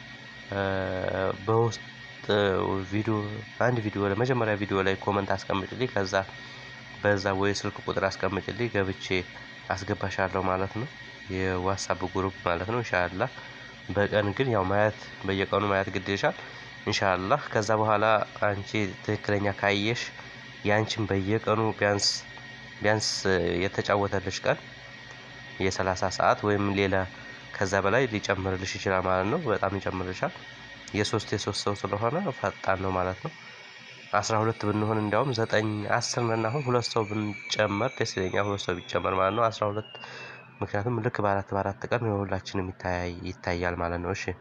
በውስጥ ቪዲዮ አንድ ቪዲዮ ላይ መጀመሪያ ቪዲዮ ላይ ኮመንት አስቀምጭልኝ ከዛ በዛ ወይ ስልክ ቁጥር አስቀምጭልኝ ገብቼ አስገባሻለሁ ማለት ነው። የዋትሳፕ ግሩፕ ማለት ነው። ኢንሻአላህ በቀን ግን ያው ማየት በየቀኑ ማየት ግድ ይልሻል። ኢንሻአላህ ከዛ በኋላ አንቺ ትክክለኛ ካየሽ ያንቺን በየቀኑ ቢያንስ ቢያንስ የተጫወተልሽ ቀን የሰላሳ ሰዓት ወይም ሌላ ከዛ በላይ ሊጨምርልሽ ይችላል ማለት ነው። በጣም ይጨምርልሻል። የሶስት የሶስት ሰው ስለሆነ ፈጣን ነው ማለት ነው። አስራ ሁለት ብንሆን እንዲያውም ዘጠኝ አስር ነን። አሁን ሁለት ሰው ብንጨመር ደስ ይለኛል። ሁለት ሰው ቢጨመር ማለት ነው አስራ ሁለት ምክንያቱም ልክ በአራት በአራት ቀን የሁላችንም ይታያል ማለት ነው። እሺ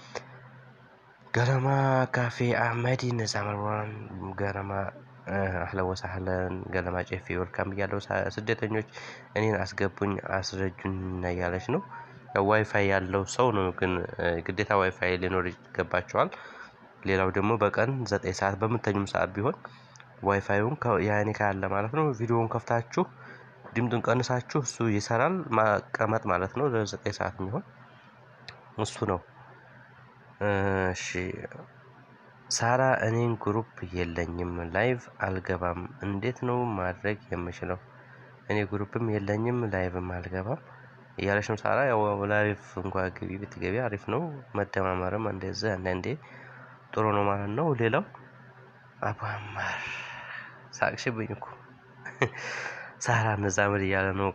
ገረማ ካፌ አህመዲ ነዛ መርዋን ገረማ አህለን ወሳህለን ገለማ ጨፌ ወልካም ብያለሁ። ስደተኞች እኔን አስገቡኝ አስረጁኝ እያለች ነው። ዋይፋይ ያለው ሰው ነው ግን ግዴታ ዋይፋይ ሊኖር ይገባቸዋል። ሌላው ደግሞ በቀን ዘጠኝ ሰዓት በምተኙም ሰዓት ቢሆን ዋይፋዩን ያኔ ካለ ማለት ነው ቪዲዮውን ከፍታችሁ ድምጡን ቀንሳችሁ እሱ ይሰራል ማቀመጥ ማለት ነው። ለዘጠኝ ሰዓት የሚሆን እሱ ነው። እሺ ሳራ እኔን ግሩፕ የለኝም ላይቭ አልገባም እንዴት ነው ማድረግ የምችለው? እኔ ግሩፕም የለኝም ላይቭም አልገባም እያለች ነው ሳራ። ያው ላይቭ እንኳ ግቢ ብትገቢ አሪፍ ነው። መደማመርም እንደዚህ አንዳንዴ ጥሩ ነው ማለት ነው። ሌላው አቡ አማር ሳቅሽብኝ እኮ ሳራ እንዛመድ እያለ ነው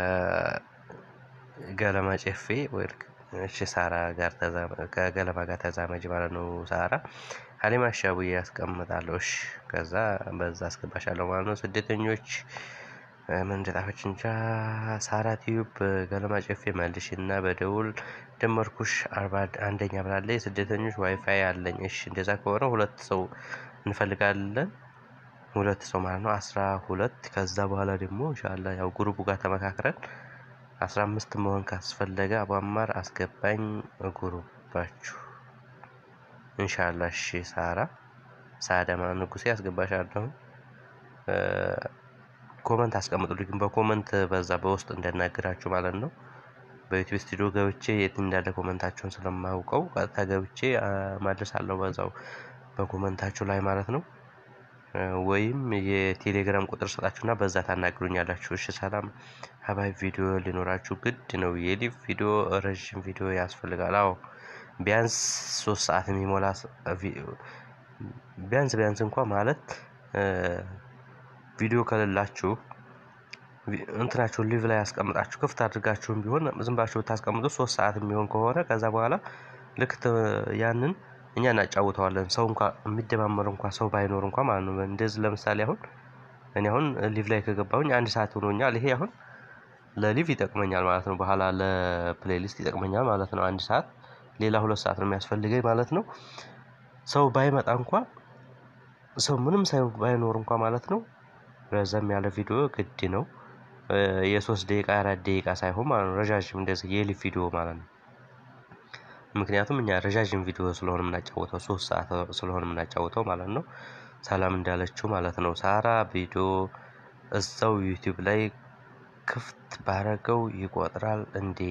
ከገለማ ጨፌ ወይ እሺ ሳራ ጋር ከገለማ ጋር ተዛመጅ ማለት ነው። ሳራ ሀሊማ ሻቡዬ ያስቀምጣለሁ። እሺ ከዛ በዛ አስገባሻለሁ ማለት ነው። ስደተኞች ምን እንደጻፈች እንጃ። ሳራ ቲዩብ ገለማ ጨፌ መልሽ እና በደውል ደመርኩሽ አርባ አንደኛ ብላለች። የስደተኞች ዋይፋይ አለኝ። እሺ እንደዛ ከሆነ ሁለት ሰው እንፈልጋለን። ሁለት ሰው ማለት ነው። አስራ ሁለት ከዛ በኋላ ደግሞ ኢንሻአላ ያው ግሩፑ ጋር ተመካክረን አስራ አምስት መሆን ካስፈለገ አቧማር አስገባኝ ግሩፓችሁ ኢንሻአላ። እሺ ሳራ ሳዳማ ንጉሴ አስገባሻለሁ። ኮመንት አስቀምጡልኝ ግን በኮመንት በዛ በውስጥ እንዳናግራችሁ ማለት ነው። በዩቲዩብ ስቱዲዮ ገብቼ የት እንዳለ ኮመንታችሁን ስለማውቀው ቀጥታ ገብቼ ማድረሳለሁ በዛው በኮመንታችሁ ላይ ማለት ነው። ወይም የቴሌግራም ቁጥር ሰጣችሁና በዛ ታናግሩኛላችሁ። እሺ ሰላም ሀባይ ቪዲዮ ሊኖራችሁ ግድ ነው። የሊቭ ቪዲዮ ረዥም ቪዲዮ ያስፈልጋል። አዎ ቢያንስ ሶስት ሰዓት የሚሞላ ቢያንስ ቢያንስ እንኳ ማለት ቪዲዮ ከሌላችሁ እንትናችሁን ሊቭ ላይ ያስቀምጣችሁ ክፍት አድርጋችሁም ቢሆን ዝም ብላችሁ ብታስቀምጡ ሶስት ሰዓት የሚሆን ከሆነ ከዛ በኋላ ልክ ያንን እኛ እናጫውተዋለን። ሰው እንኳ የሚደማመር እንኳ ሰው ባይኖር እንኳ ማለት ነው። እንደዚህ ለምሳሌ አሁን እኔ አሁን ሊቭ ላይ ከገባሁኝ አንድ ሰዓት ሆኖኛል። ይሄ አሁን ለሊቭ ይጠቅመኛል ማለት ነው። በኋላ ለፕሌሊስት ይጠቅመኛል ማለት ነው። አንድ ሰዓት ሌላ ሁለት ሰዓት ነው የሚያስፈልገኝ ማለት ነው። ሰው ባይመጣ እንኳ ሰው ምንም ሳይ ባይኖር እንኳ ማለት ነው ረዘም ያለ ቪዲዮ ግድ ነው። የሶስት ደቂቃ የአራት ደቂቃ ሳይሆን ማለት ነው ረዣዥም እንደዚህ የሊቭ ቪዲዮ ማለት ነው። ምክንያቱም እኛ ረዣዥም ቪዲዮ ስለሆነ የምናጫወተው ሶስት ሰዓት ስለሆነ የምናጫወተው ማለት ነው። ሰላም እንዳለችው ማለት ነው። ሳራ ቪዲዮ እዛው ዩቲዩብ ላይ ክፍት ባረገው ይቆጥራል እንዴ?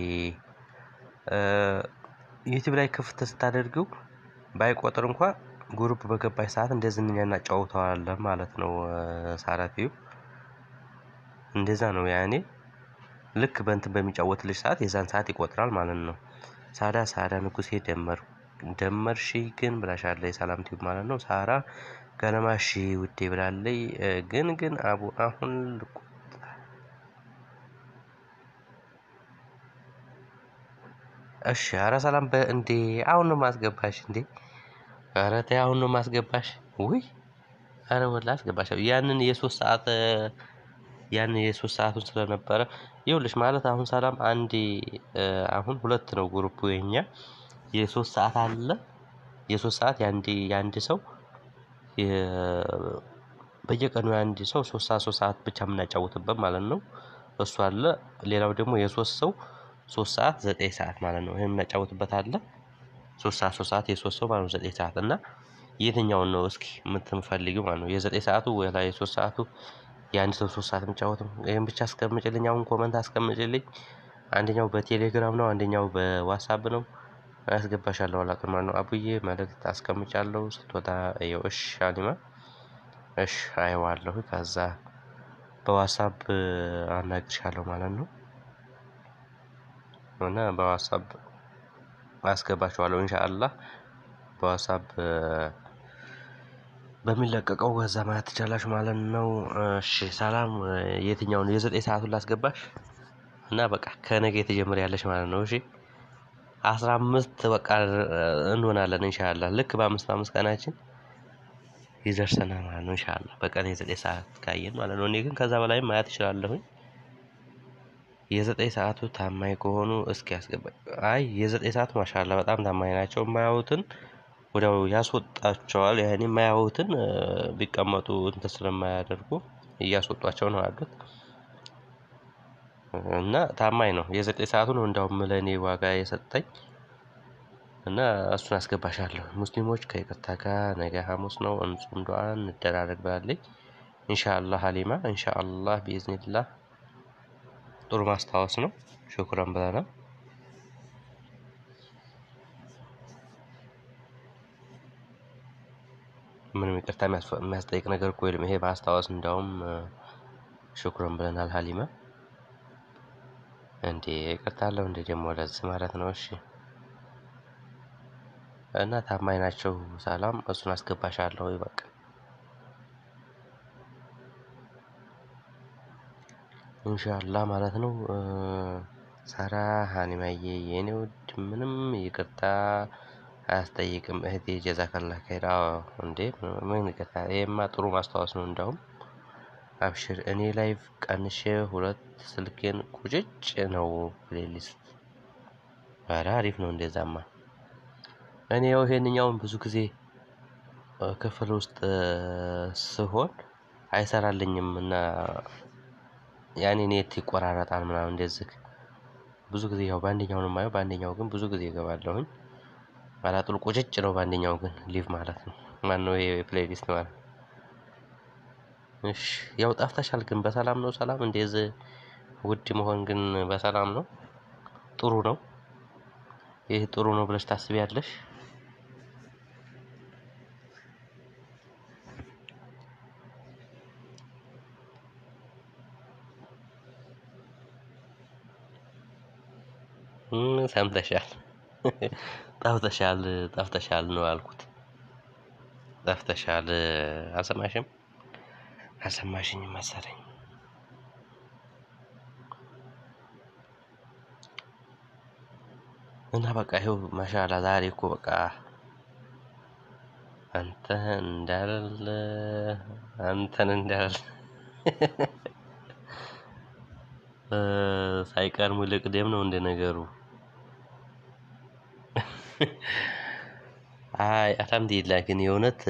ዩቲዩብ ላይ ክፍት ስታደርገው ባይቆጥር እንኳ ግሩፕ በገባች ሰዓት እንደዚህ እኛ እናጫውተዋለን ማለት ነው። ሳራ ቲዩብ እንደዛ ነው ያኔ ልክ በእንትን በሚጫወትልሽ ሰዓት የዛን ሰዓት ይቆጥራል ማለት ነው። ሳዳ ሳዳ ንጉሴ ደመር ደመርሺ ግን ብላሻለች። ሰላም ቲዩብ ማለት ነው። ሳራ ገለማሺ ውዴ ብላለች። ግን ግን አቡ አሁን እሺ ኧረ ሰላም እንዴ አሁን ነው ማስገባሽ እንዴ? ኧረ ተይ አሁን ነው ማስገባሽ። ውይ ኧረ ወላሂ አስገባሽ። ያንን የሶስት ሰዓት ያንን የሶስት ሰዓቱን ስለነበረ ይኸውልሽ ማለት አሁን ሰላም አንዴ አሁን ሁለት ነው ግሩፑ የኛ የሶስት ሰዓት አለ የሶስት ሰዓት የአንድ የአንድ ሰው በየቀኑ የአንድ ሰው ሶስት ሰዓት ሶስት ሰዓት ብቻ የምናጫውትበት ማለት ነው። እሱ አለ ሌላው ደግሞ የሶስት ሰው ሶስት ሰዓት ዘጠኝ ሰዓት ማለት ነው። ይሄን የምናጫውትበት አለ ሶስት ሰዓት ሶስት ሰዓት የሶስት ሰው ማለት ነው ዘጠኝ ሰዓት እና የትኛውን ነው እስኪ የምትፈልጊው ማለት ነው? የዘጠኝ ሰዓቱ ወይ ላይ የሶስት ሰዓቱ የአንድ ሰው ሶስት ሰዓት የሚጫወተው ይሄን ብቻ አስቀምጭልኝ። አሁን ኮመንት አስቀምጭልኝ። አንደኛው በቴሌግራም ነው፣ አንደኛው በዋትሳፕ ነው። አስገባሻለሁ አላውቅም ማለት ነው። አቡዬ መልእክት አስቀምጫለሁ ስትወጣ ይኸው። እሺ አሊማ እሺ አየዋለሁ። ከዛ በዋትሳፕ አናግርሻለሁ ማለት ነው። እና በዋትሳፕ አስገባችኋለሁ ኢንሻአላህ በዋትሳፕ በሚለቀቀው በዛ ማለት ትችላላችሁ ማለት ነው። እሺ ሰላም የትኛውን የዘጠኝ ሰዓቱን ላስገባሽ እና በቃ ከነገ የተጀመረ ማለት ነው። እሺ አስራ አምስት በቃ እንሆናለን ኢንሻአላህ ልክ በአምስት በአምስት ቀናችን ይደርሰናል ማለት ነው። ኢንሻአላህ በቀን የዘጠኝ ሰዓት ካየን ማለት ነው። እኔ ግን ከዛ በላይም ማየት እችላለሁኝ። የዘጠኝ ሰዓቱ ታማኝ ከሆኑ እስኪ ያስገባኝ። አይ የዘጠኝ ሰዓቱ ማሻአላህ በጣም ታማኝ ናቸው። የማያዩትን ወዲያው ያስወጣቸዋል። ያኔ የማያዩትን ቢቀመጡ እንትን ስለማያደርጉ እያስወጧቸው ነው ያሉት። እና ታማኝ ነው። የዘጠኝ ሰዓቱ ነው እንዳውም ለእኔ ዋጋ የሰጠኝ እና እሱን አስገባሻለሁ። ሙስሊሞች ከይቅርታ ጋር ነገ ሐሙስ ነው እንጹም ዱዓ እንደራረግ ብላለች። ኢንሻአላህ ሀሊማ ኢንሻአላህ ቢኢዝኒላህ ጥሩ ማስታወስ ነው። ሹክራን ብለናል። ምንም ይቅርታ የሚያስጠይቅ ነገር እኮ የለም። ይሄ ማስታወስ እንዳውም ሹክራን ብለናል ሀሊማ። እንዴ ይቅርታ አለው እንዴ ደግሞ ለዚህ ማለት ነው። እሺ እና ታማኝ ናቸው። ሰላም እሱን አስገባሻለሁ በቃ ኢንሻአላህ ማለት ነው። ሳራ ሀኒማዬ የኔ ውድ ምንም ይቅርታ አያስጠይቅም እህቴ ጀዛከላህ ኸይር። አዎ እንዴ ምን ይቅርታ፣ ይሄማ ጥሩ ማስታወስ ነው። እንዳውም አብሽር እኔ ላይቭ ቀንሼ ሁለት ስልኬን ቁጭጭ ነው ፕሌሊስት ኧረ አሪፍ ነው እንደዛማ እኔ ያው ይሄንኛውን ብዙ ጊዜ ክፍል ውስጥ ስሆን አይሰራልኝም እና ያኔ ኔት ይቆራረጣል ምናምን እንደዚህ ብዙ ጊዜ ያው በአንደኛው ነው የማየው በአንደኛው ግን ብዙ ጊዜ እገባለሁኝ አላጡል ቁጭጭ ነው በአንደኛው ግን ሊቭ ማለት ነው ማነው ይሄ ፕሌሊስት ማለት እሺ ያው ጠፍተሻል ግን በሰላም ነው ሰላም እንደዚህ ውድ መሆን ግን በሰላም ነው ጥሩ ነው ይህ ጥሩ ነው ብለሽ ታስቢያለሽ ሰምተሻል ጠፍተሻል ጠፍተሻል ነው ያልኩት ጠፍተሻል አልሰማሽም አልሰማሽኝም መሰለኝ እና በቃ ይኸው ማሻአላ ዛሬ እኮ በቃ አንተ እንዳለ አንተን እንዳለ ሳይቀር ሙልቅ ደም ነው እንደ ነገሩ አይ አልሐምዱሊላህ ግን የእውነት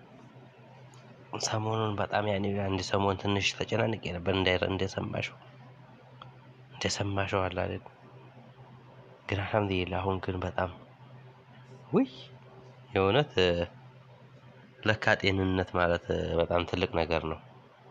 ሰሞኑን በጣም ያኔ አንድ ሰሞን ትንሽ ተጨናንቄ ነበር እንዳይረ እንደሰማሽው እንደሰማሽው አለ አይደል ግን አልሐምዱሊላህ አሁን ግን በጣም ውይ የእውነት ለካ ጤንነት ማለት በጣም ትልቅ ነገር ነው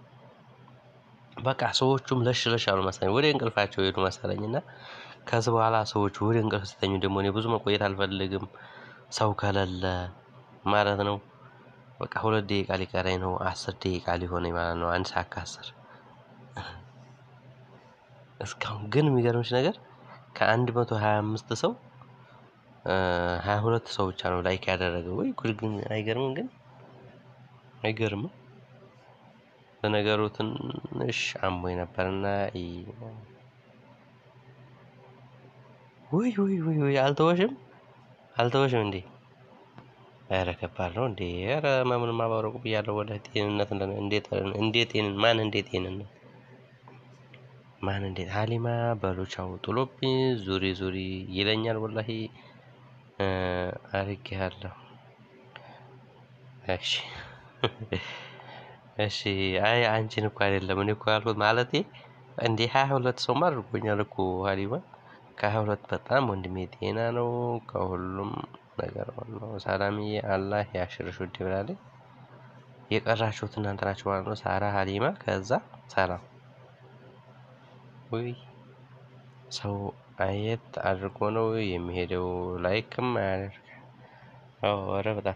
በቃ ሰዎቹም ለሽ ለሽ አሉ መሰለኝ ወደ እንቅልፋቸው ሄዱ መሰለኝ እና ከዚህ በኋላ ሰዎች ወደ እንቅልፍ ሲተኙ ደግሞ እኔ ብዙ መቆየት አልፈልግም ሰው ከሌለ ማለት ነው በቃ ሁለት ደቂቃ ሊቀረኝ ነው አስር ደቂቃ ሊሆነኝ ማለት ነው አንድ ሰዓት ከአስር እስካሁን ግን የሚገርምሽ ነገር ከአንድ መቶ ሀያ አምስት ሰው ሀያ ሁለት ሰው ብቻ ነው ላይክ ያደረገው ወይ ጉድ ግን አይገርምም ግን አይገርምም ለነገሩ ትንሽ አሞኝ ነበርና ውይ ውይ ውይ ውይ አልተወሽም አልተወሽም እንዴ ኧረ ከባድ ነው እንዴ ኧረ መምን ማባረቁ ብያለሁ ወደ ጤንነት እንዴት እንዴት ጤንን ማን እንዴት ጤንነት ማን እንዴት ሀሊማ በሉቻው ጥሎብኝ ዙሪ ዙሪ ይለኛል ወላሂ አርጌያለሁ እሺ እሺ አይ አንቺን እኮ አይደለም እኔ እኮ ያልኩት ማለቴ እንዴ ሀያ ሁለት ሰውማ አድርጎኛል እኮ ሀሊማ ከሀያ ሁለት በጣም ወንድሜ ጤና ነው ከሁሉም ነገር ነው ሰላምዬ አላህ ያሽርሽ ውድ ብላለች የቀራችሁት እናንተ ናችሁ ማለት ነው ሳራ ሀሊማ ከዛ ሰላም ውይ ሰው አየት አድርጎ ነው የሚሄደው ላይክም አያደርግ ኧረ በጣም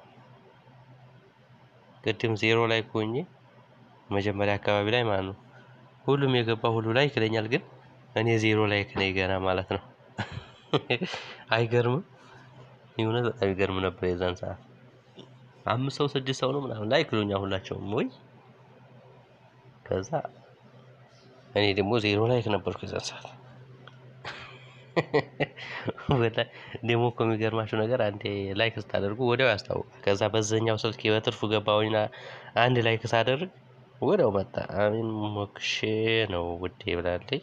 ቅድም ዜሮ ላይ ሆኜ መጀመሪያ አካባቢ ላይ ማለት ነው ሁሉም የገባ ሁሉ ላይክ ይለኛል ግን እኔ ዜሮ ላይክ ነኝ ገና ማለት ነው አይገርምም የእውነት በጣም ይገርም ነበር የዛን ሰዓት አምስት ሰው ስድስት ሰው ነው ምናምን ላይክ ይሉኛል ሁላቸውም ወይ ከዛ እኔ ደግሞ ዜሮ ላይክ ነበርኩ የዛን ሰዓት ደግሞ እኮ የሚገርማችሁ ነገር አንዴ ላይክ ስታደርጉ ወዲያው ያስታውቃል ከዛ በዛኛው ስልክ በትርፉ ገባሁኝና አንድ ላይክ ሳደርግ ወዲያው መጣ አሚን ሞክሼ ነው ውዴ ብላለች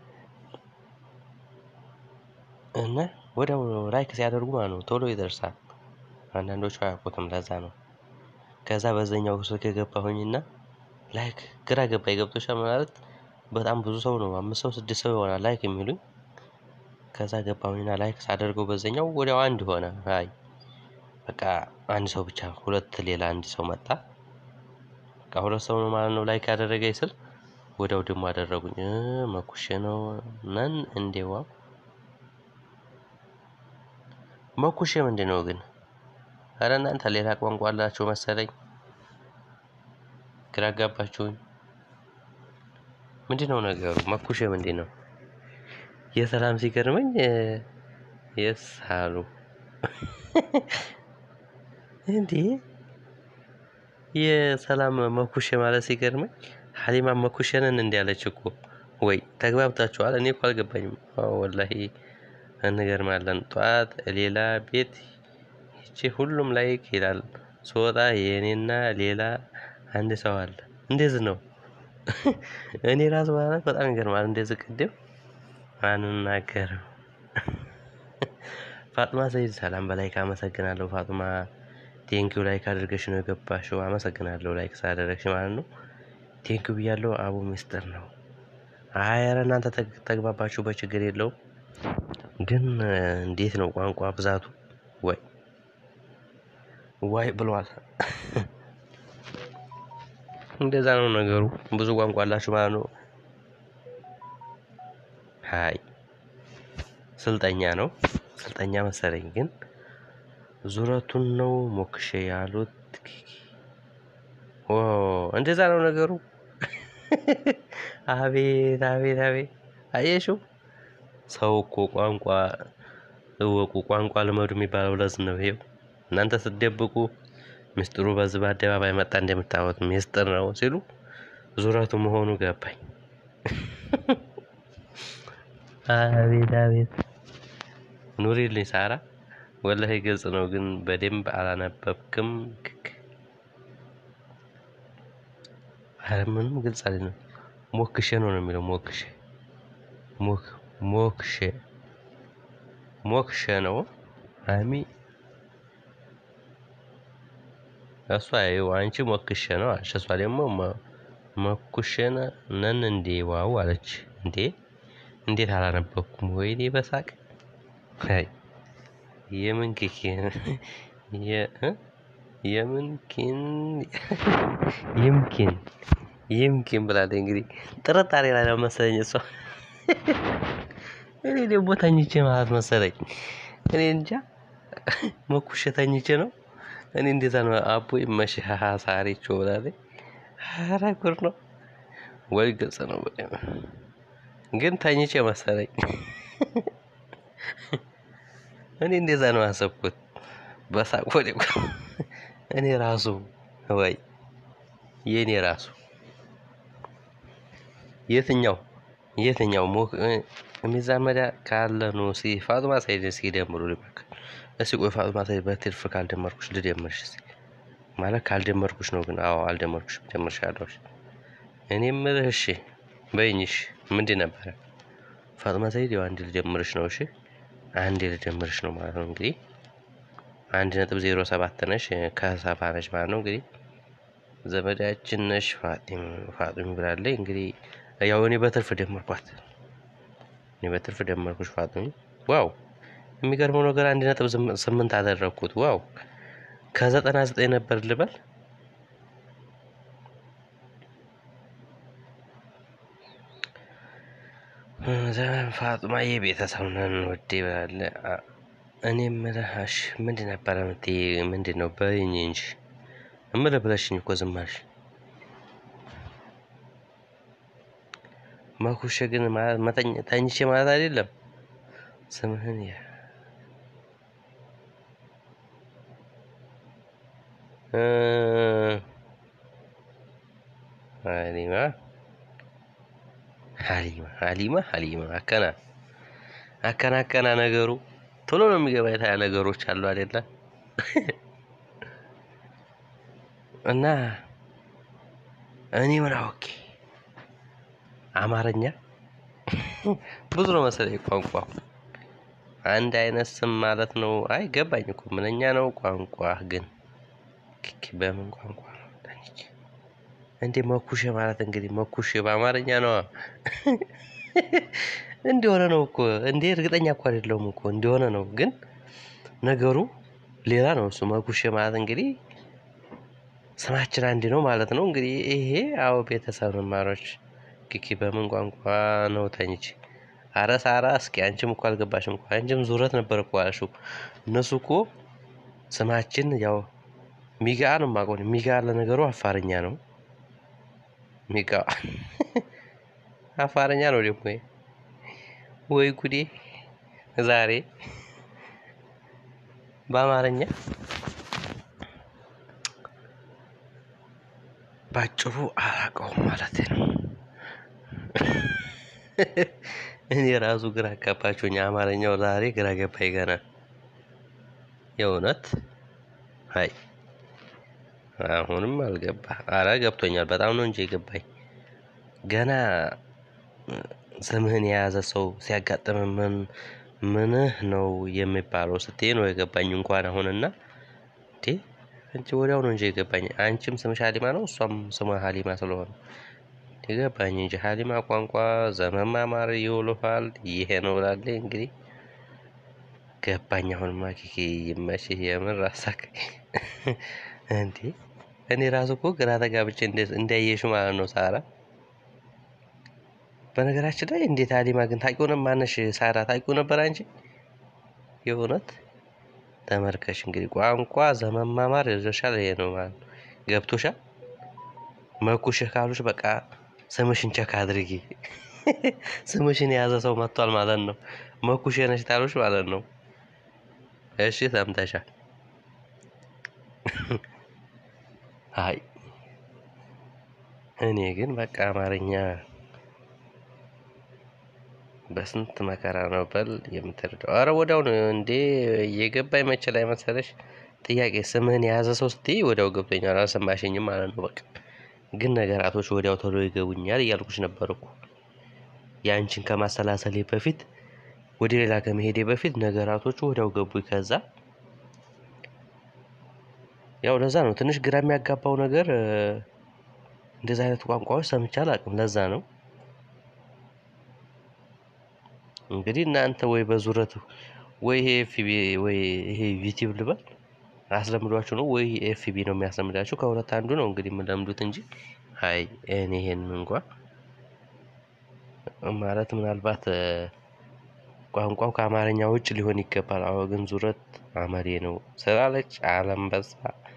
እና ወዲያው ላይክ ሲያደርጉ ማለት ነው ቶሎ ይደርሳል አንዳንዶቹ አያውቁትም ለዛ ነው ከዛ በዛኛው ስልክ የገባሁኝና ላይክ ግራ ገባኝ ገብቶሻል ማለት በጣም ብዙ ሰው ነው አምስት ሰው ስድስት ሰው ይሆናል ላይክ የሚሉኝ ከዛ ገባሁኝና ላይክ ሳደርገው በዛኛው ወዲያው አንድ ሆነ አይ በቃ አንድ ሰው ብቻ ሁለት ሌላ አንድ ሰው መጣ በቃ ሁለት ሰው ነው ማለት ነው ላይክ ያደረገኝ ስል ወዲያው ደግሞ አደረጉኝ መኩሼ ነው ነን እንዴዋ መኩሼ ምንድን ነው ግን ኧረ እናንተ ሌላ ቋንቋ አላችሁ መሰለኝ ግራ አጋባችሁኝ ምንድን ነው ነገሩ መኩሼ ምንድን ነው የሰላም ሲገርመኝ የስ አሉ እንዴ የሰላም መኩሼ ማለት ሲገርመኝ ሀሊማ መኩሼንን እንዲያለች እኮ ወይ ተግባብታችኋል እኔ እኮ አልገባኝም ወላሂ እንገርማለን ጠዋት ሌላ ቤት ይቺ ሁሉም ላይክ ይላል ስወጣ የእኔና ሌላ አንድ ሰው አለ እንደዚህ ነው እኔ ራሱ ማለት በጣም ይገርማል። እንደዚህ ቅድም አንናገርም። ፋጡማ ሰይድ ሰላም በላይክ አመሰግናለሁ። ፋጡማ ቴንኪው ላይክ አድርገሽ ነው የገባሽው። አመሰግናለሁ ላይክ ስላደረግሽ ማለት ነው። ቴንኪው ብያለሁ። አቡ ሚስጥር ነው። አይ ኧረ እናንተ ተግባባችሁ በችግር የለውም። ግን እንዴት ነው ቋንቋ ብዛቱ? ወይ ዋይ ብሏል። እንደዛ ነው ነገሩ። ብዙ ቋንቋ አላችሁ ማለት ነው። ሀይ ስልጠኛ ነው ስልጠኛ መሰለኝ። ግን ዙረቱን ነው ሞክሼ ያሉት። ኦ እንደዛ ነው ነገሩ። አቤት አቤት አቤት አየሽው። ሰው እኮ ቋንቋ እወቁ፣ ቋንቋ ልመዱ የሚባለው ለዚህ ነው። ይሄው እናንተ ስትደብቁ ምስጢሩ በዚህ በአደባባይ መጣ። እንደምታወት ምስጢር ነው ሲሉ ዙረቱ መሆኑ ገባኝ። አቤት አቤት ኑሪልኝ ሳራ፣ ወላሂ ግልጽ ነው፣ ግን በደንብ አላነበብክም። ኧረ ምንም ግልጽ አይደለም። ሞክሼ ነው ነው የሚለው ሞክሼ ሞክ ሞክሼ ሞክሼ ነው አሚ እሷ ይኸው አንቺ ሞክሼ ነው አለች። እሷ ደግሞ መኩሼ ነን እንዴ ዋው አለች። እንዴ እንዴት አላነበብኩም? ወይኔ በሳቅ አይ የምን ኪኪን የምን ኪን ይምኪን ይምኪን ብላለች። እንግዲህ ጥርጣሬ ላይ ነው መሰለኝ እሷ። እኔ ደግሞ ተኝቼ ማለት መሰለኝ። እኔ እንጃ መኩሼ ተኝቼ ነው። እኔ እንደዛ ነው። አቦ ይመሽህ ሳሪቾ ብላለች። ኧረ ጉድ ነው ወይ ግልጽ ነው። ግን ተኝቼ መሰለኝ። እኔ እንደዛ ነው ያሰብኩት። በሳቅ ወደ እኔ ራሱ ወይ የኔ ራሱ የትኛው የትኛው የሚዛመዳ ካለ ነው ሲ ፋጡማ ሳይድ እስኪ ደምሩ ልበክ እስኪ ቆይ ፋጡማ ሳይድ በትርፍ ካልደመርኩሽ ልደምርሽ እስኪ ማለት ካልደመርኩሽ ነው ግን አዎ አልደመርኩሽ ደምርሻለሁ እኔ የምልህ እሺ በይኝ እሺ ምንድን ነበረ ፋጡማ ሳይድ ያው አንድ ልደምርሽ ነው እሺ አንድ ልደምርሽ ነው ማለት ነው እንግዲህ አንድ ነጥብ ዜሮ ሰባት ነሽ ከሰፋ ነሽ ማለት ነው እንግዲህ ዘመዳችን ነሽ ፋጢም ፋጢም ብላለች እንግዲህ ያው እኔ በትርፍ ደመርኳት እኔ በትርፍ ደመርኩሽ ፋጢም ዋው የሚገርመው ነገር አንድ ነጥብ ስምንት አደረግኩት ዋው ከዘጠና ዘጠኝ ነበር ልበል ዘመን ፋጡማ የቤተሰብ ነን ወዴ ብላለ እኔ የምልህ እሺ ምንድን ነበረ የምትይ ምንድን ነው በይኝ እንጂ እምልህ ብለሽኝ እኮ ዝም አልሽ መኩሼ ግን ተኝቼ ማለት አይደለም ስምህን ያ ሀሊማ ሀሊማ ሀሊማ ሀሊማ አከና አከና አከና ነገሩ ቶሎ ነው የሚገባ የታያ ነገሮች አሉ አይደለ እና እኔ ምን አውቄ አማርኛ ብዙ ነው መሰለኝ ቋንቋ አንድ አይነት ስም ማለት ነው። አይ ገባኝ እኮ ምንኛ ነው ቋንቋ ግን ክክ በምን ቋንቋ ነው እንዴ? መኩሼ ማለት እንግዲህ መኩሼ በአማርኛ ነው እንዲሆነ ነው እኮ እንዴ? እርግጠኛ እኮ አይደለሁም እኮ እንዲሆነ ነው፣ ግን ነገሩ ሌላ ነው። እሱ መኩሼ ማለት እንግዲህ ስማችን አንድ ነው ማለት ነው። እንግዲህ ይሄ አዎ ቤተሰብ መማሮች ኪኪ በምን ቋንቋ ነው ተኝቼ? አረ ሳራ እስኪ አንቺም እኮ አልገባሽም እኮ አንቺም ዙረት ነበር እኮ አልሽው። እነሱ እኮ ስማችን ያው ሚጋ ነው የማውቀው። ሚጋ ለነገሩ አፋርኛ ነው። ሚጋ አፋርኛ ነው ደግሞ ወይ ጉዴ! ዛሬ በአማርኛ ባጭሩ አላውቀውም ማለት ነው። እኔ ራሱ ግራ አጋባችሁኝ። አማርኛው ዛሬ ግራ ገባኝ ገና የእውነት አይ አሁንም አልገባ። አረ ገብቶኛል። በጣም ነው እንጂ የገባኝ። ገና ስምህን የያዘ ሰው ሲያጋጥም ምን ምንህ ነው የሚባለው ስትይ ነው የገባኝ። እንኳን አሁንና እንዴ አንቺ ወዲያው ነው እንጂ የገባኝ አንቺም ስምሽ ሀሊማ ነው እሷም ስሟ ሀሊማ ስለሆነ የገባኝ እንጂ ሀሊማ ቋንቋ ዘመማማር ይውልሃል ይሄ ነው ብላለች። እንግዲህ ገባኝ። አሁንማ ኪኪ ይመችህ የምር አሳክ እንዴ እኔ ራሱ እኮ ግራ ተጋብቼ እንዳየሽ ማለት ነው ሳራ። በነገራችን ላይ እንዴት ሀሊማ ግን ታውቂው ነበር? ማነሽ ሳራ ታውቂው ነበር አንቺ? የእውነት ተመልከሽ እንግዲህ ቋንቋ ዘመማማር ይዞሻል። ይሄ ነው ማለት ነው። ገብቶሻል። መኩሽህ ካሉሽ በቃ ስምሽን ቸክ አድርጊ። ስምሽን የያዘ ሰው መጥቷል ማለት ነው። መኩሽ ነሽ ታሉሽ ማለት ነው። እሺ ሰምተሻል። አይ እኔ ግን በቃ አማርኛ በስንት መከራ ነው በል የምትረዳው። አረ ወዲያው ነው እንዴ የገባኝ መቼ ላይ መሰለሽ? ጥያቄ ስምህን የያዘ ሰው ስትይ ወዲያው ገብቶኛል። አልሰማሽኝም ማለት ነው። በቃ ግን ነገራቶች ወዲያው ቶሎ ይገቡኛል እያልኩሽ ነበር እኮ ያንቺን ከማሰላሰሌ በፊት ወደ ሌላ ከመሄዴ በፊት ነገራቶቹ ወዲያው ገቡኝ። ከዛ ያው ለዛ ነው ትንሽ ግራ የሚያጋባው ነገር እንደዚህ አይነት ቋንቋዎች ሰምቼ አላውቅም። ለዛ ነው እንግዲህ እናንተ ወይ በዙረት ወይ ይሄ ኤፍቢ ወይ ይሄ ዩቲዩብ ልበል አስለምዷችሁ ነው ወይ ኤፍቢ ነው የሚያስለምዳችሁ። ከሁለት አንዱ ነው እንግዲህ የምለምዱት እንጂ አይ እኔ ይሄን እንኳ ማለት ምናልባት ቋንቋው ከአማርኛ ውጭ ሊሆን ይገባል። አዎ ግን ዙረት አመሬ ነው ስላለች አለንበሳ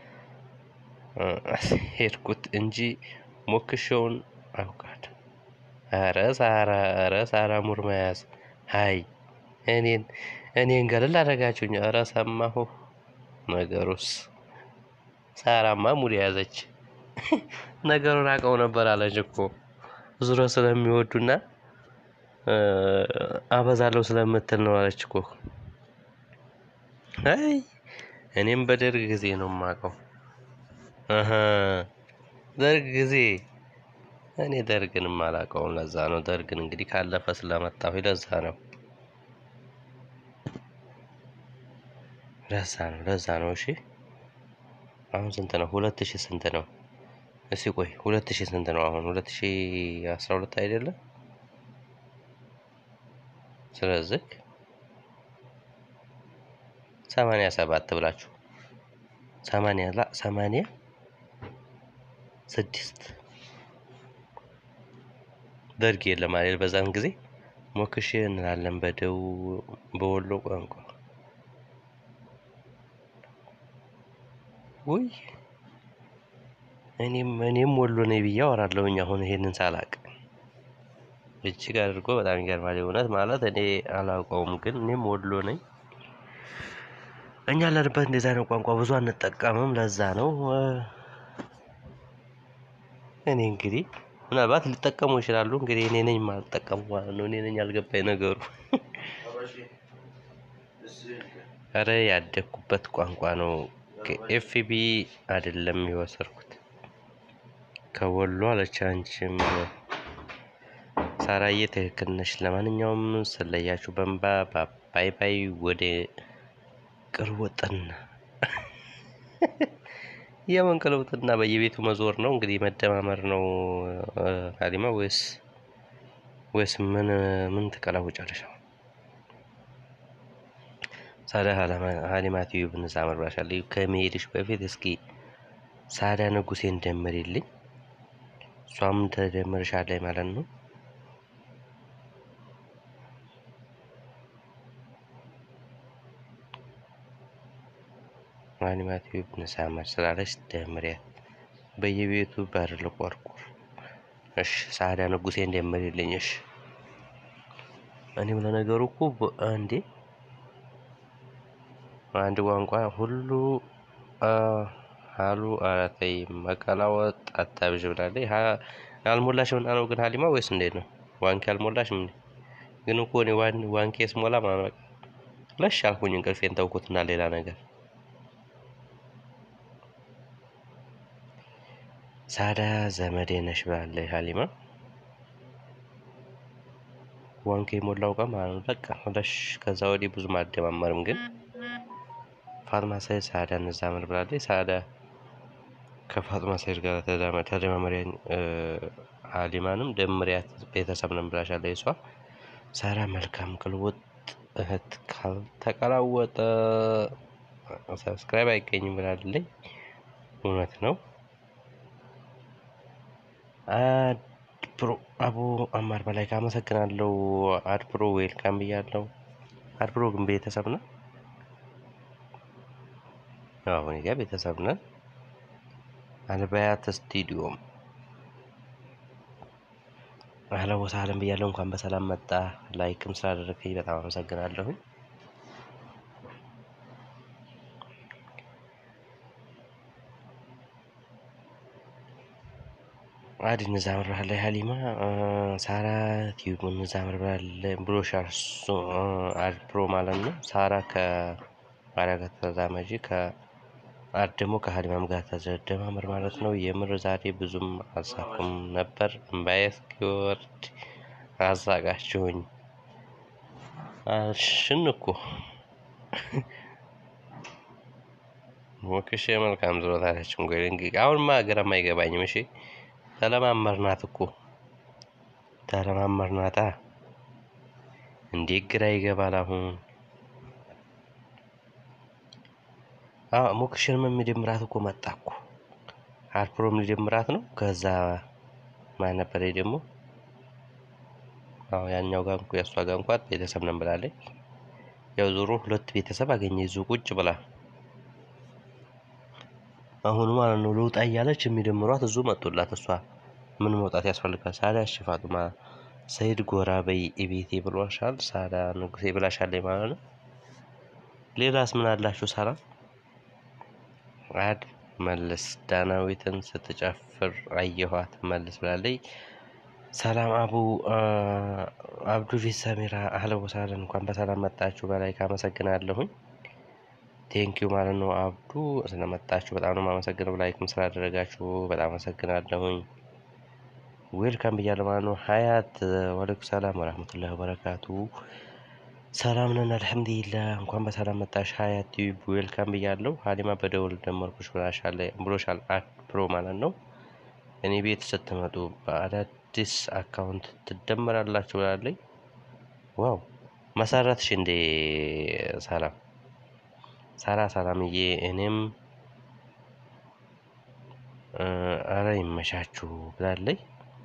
ሄድኩት እንጂ ሞክሼውን አውቃለሁ። ኧረ ሳራ ኧረ ሳራ ሙር መያዝ አይ እኔን እኔን ገለል አደረጋችሁኝ። ኧረ ሰማሁ ነገሩስ ሳራማ ሙድ ያዘች። ነገሩን አውቀው ነበር አለች እኮ ዙረት ስለሚወዱና አበዛለሁ ስለምትል ነው አለች እኮ። አይ እኔም በደርግ ጊዜ ነው የማውቀው። እህ ደርግ ጊዜ እኔ ደርግን አላውቀውም። ለዛ ነው ደርግን እንግዲህ ካለፈ ስለመጣሁ ለዛ ነው ለዛ ነው ለዛ ነው። እሺ አሁን ስንት ነው? ሁለት ሺህ ስንት ነው? እስኪ ቆይ ሁለት ሺህ ስንት ነው? አሁን ሁለት ሺህ አስራ ሁለት አይደለም? ስለዚህ ሰማንያ ሰባት ብላችሁ ሰማንያ ላ ሰማንያ ስድስት ደርግ የለም አይደል? በዛን ጊዜ ሞክሼ እንላለን በደቡብ በወሎ ቋንቋ ውይ እኔም እኔም ወሎ ነኝ ብዬ አወራለሁኝ። አሁን ይሄንን ሳላቅ እጅግ አድርጎ በጣም ይገርማል። እውነት ማለት እኔ አላውቀውም፣ ግን እኔም ወሎ ነኝ። እኛ ያለንበት እንደዛ ነው ቋንቋ ብዙ አንጠቀምም። ለዛ ነው እኔ እንግዲህ ምናልባት ሊጠቀሙ ይችላሉ። እንግዲህ እኔ ነኝ የማልጠቀሙ ማለት ነው። እኔ ነኝ ያልገባኝ ነገሩ። ኧረ ያደግኩበት ቋንቋ ነው። ከኤፍቢ አይደለም የወሰድኩት ከወሎ አለች። አንቺም ሳራዬ ትክክል ነሽ። ለማንኛውም ስለያችሁ በንባ ባይ ባይ። ወደ ቅርብ ወጥና የምን ቅልውጥና በየቤቱ መዞር ነው እንግዲህ መደማመር ነው። ሀሊማ ወይስ ወይስ ምን ምን ትቀላውጫለሽ? ሳዳ ሀሊማ ቲዩብ ንሳ መርባሻል ከመሄድሽ በፊት እስኪ ሳዳ ንጉሴን ደምሪልኝ። እሷም ተደምርሻለች ማለት ነው። ሀሊማ ቲዩብ ንሳ መር ስላለች ደምሪያት። በየቤቱ በር ልቆርቁር። እሺ ሳዳ ንጉሴን ደምሪልኝ። እሺ እኔም ለነገሩ እኮ እንዴ አንድ ቋንቋ ሁሉ ሀሉ አራተይ መቀላወጥ አታብዥ ብላለች። አልሞላሽም እና ነው ግን ሀሊማ ወይስ እንዴት ነው? ዋንኬ አልሞላሽም እንዴ? ግን እኮ እኔ ዋንኬ ስሞላ ማለት ለሽ አልኩኝ፣ እንቅልፌን ተውኩትና ሌላ ነገር ሳዳ ዘመዴ ነሽ ብላለች ሀሊማ። ዋንኬ የሞላው ቀን ማለት ነው። በቃ ለሽ ከዛ ወዲህ ብዙም አልደማመርም። ግን ፋጥማ ሰይድ ሳዳ እንዛመድ ብላለች። ሳዳ ከፋጥማ ሰይድ ጋር ተደማመሪያኝ ሀሊማንም ደምሪያት ቤተሰብ ነን ብላሻለች። እሷ ሳራ መልካም ቅልውጥ እህት ካልተቀላወጠ ሰብስክራይብ አይገኝም ብላለች። እውነት ነው። አድፕሮ አቡ አማር በላይ ካመሰግናለሁ። አድፕሮ ዌልካም ብያለሁ። አድፕሮ ግን ቤተሰብ ነን። አሁን ጋ ቤተሰብ ነን። አልባያት ስቱዲዮም አህለን ወሰህለን ብያለሁ። እንኳን በሰላም መጣ። ላይክም ስላደረግኝ በጣም አመሰግናለሁኝ። አዲ እንዛምር ብላለች። ሀሊማ ሳራ ቲዩብ እንዛምር ብሎሻል። እሱ አድ ፕሮ ማለት ነው። ሳራ ከማርያ ጋር ተዛመጂ ከአድ ደግሞ ከሀሊማም ጋር ተደማምር ማለት ነው። የምር ዛሬ ብዙም አልሳኩም ነበር። እምባዬ እስኪወርድ አዛጋችሁኝ። ሽን እኮ ሞክሼ መልካም ዝሮት አለችም። እንግዲህ አሁንማ ግራም አይገባኝም። እሺ ተለማመርናት እኮ ተለማመርናታ። እንዴት ግራ ይገባል አሁን። ሞክሽንም የሚደምራት እኮ መጣ እኮ አልፕሮም ሊደምራት ነው። ከዛ ማን ነበረ ደግሞ አዎ ያኛው ጋር እንኳ የእሷ ጋር እንኳን ቤተሰብ ነን ብላለች። ያው ዞሮ ሁለት ቤተሰብ አገኘ ይዞ ቁጭ ብላ አሁን ማለት ነው ልውጣ እያለች የሚደምሯት እዙ መጡላት። እሷ ምን መውጣት ያስፈልጋል? ሳዳ እሺ ፋጡማ ሰይድ ጎራ በይ ቤቴ ብሏሻል። ሳዳ ንጉሴ ብላሻለች ማለት ነው። ሌላስ ምን አላችሁ? ሳራ አድ መልስ ዳናዊትን ስትጨፍር አየኋት መልስ ብላለች። ሰላም አቡ አብዱ ፊት ሰሚራ አህለ ወሳለን እንኳን በሰላም መጣችሁ። በላይ ካመሰግናለሁኝ ቴንኪዩ ማለት ነው። አብዱ ስለመጣችሁ በጣም ነው የማመሰግነው። ላይክም ስላደረጋችሁ በጣም አመሰግናለሁኝ። ዌልካም ብያለሁ ማለት ነው። ሀያት ወአለይኩም ሰላም ወረህመቱላሂ ወበረካቱ። ሰላም ነን አልሐምዱሊላህ። እንኳን በሰላም መጣሽ ሀያት ቲዩብ ዌልካም ብያለሁ። ሀሊማ በደውል ደመርኩሽ ብሎሻል ፕሮ ማለት ነው። እኔ ቤት ስትመጡ በአዳዲስ አካውንት ትደመራላችሁ ብላለኝ። ዋው መሰረትሽ እንዴ ሰላም ሳራ ሰላምዬ፣ እኔም አረ ይመቻችሁ ብላለኝ።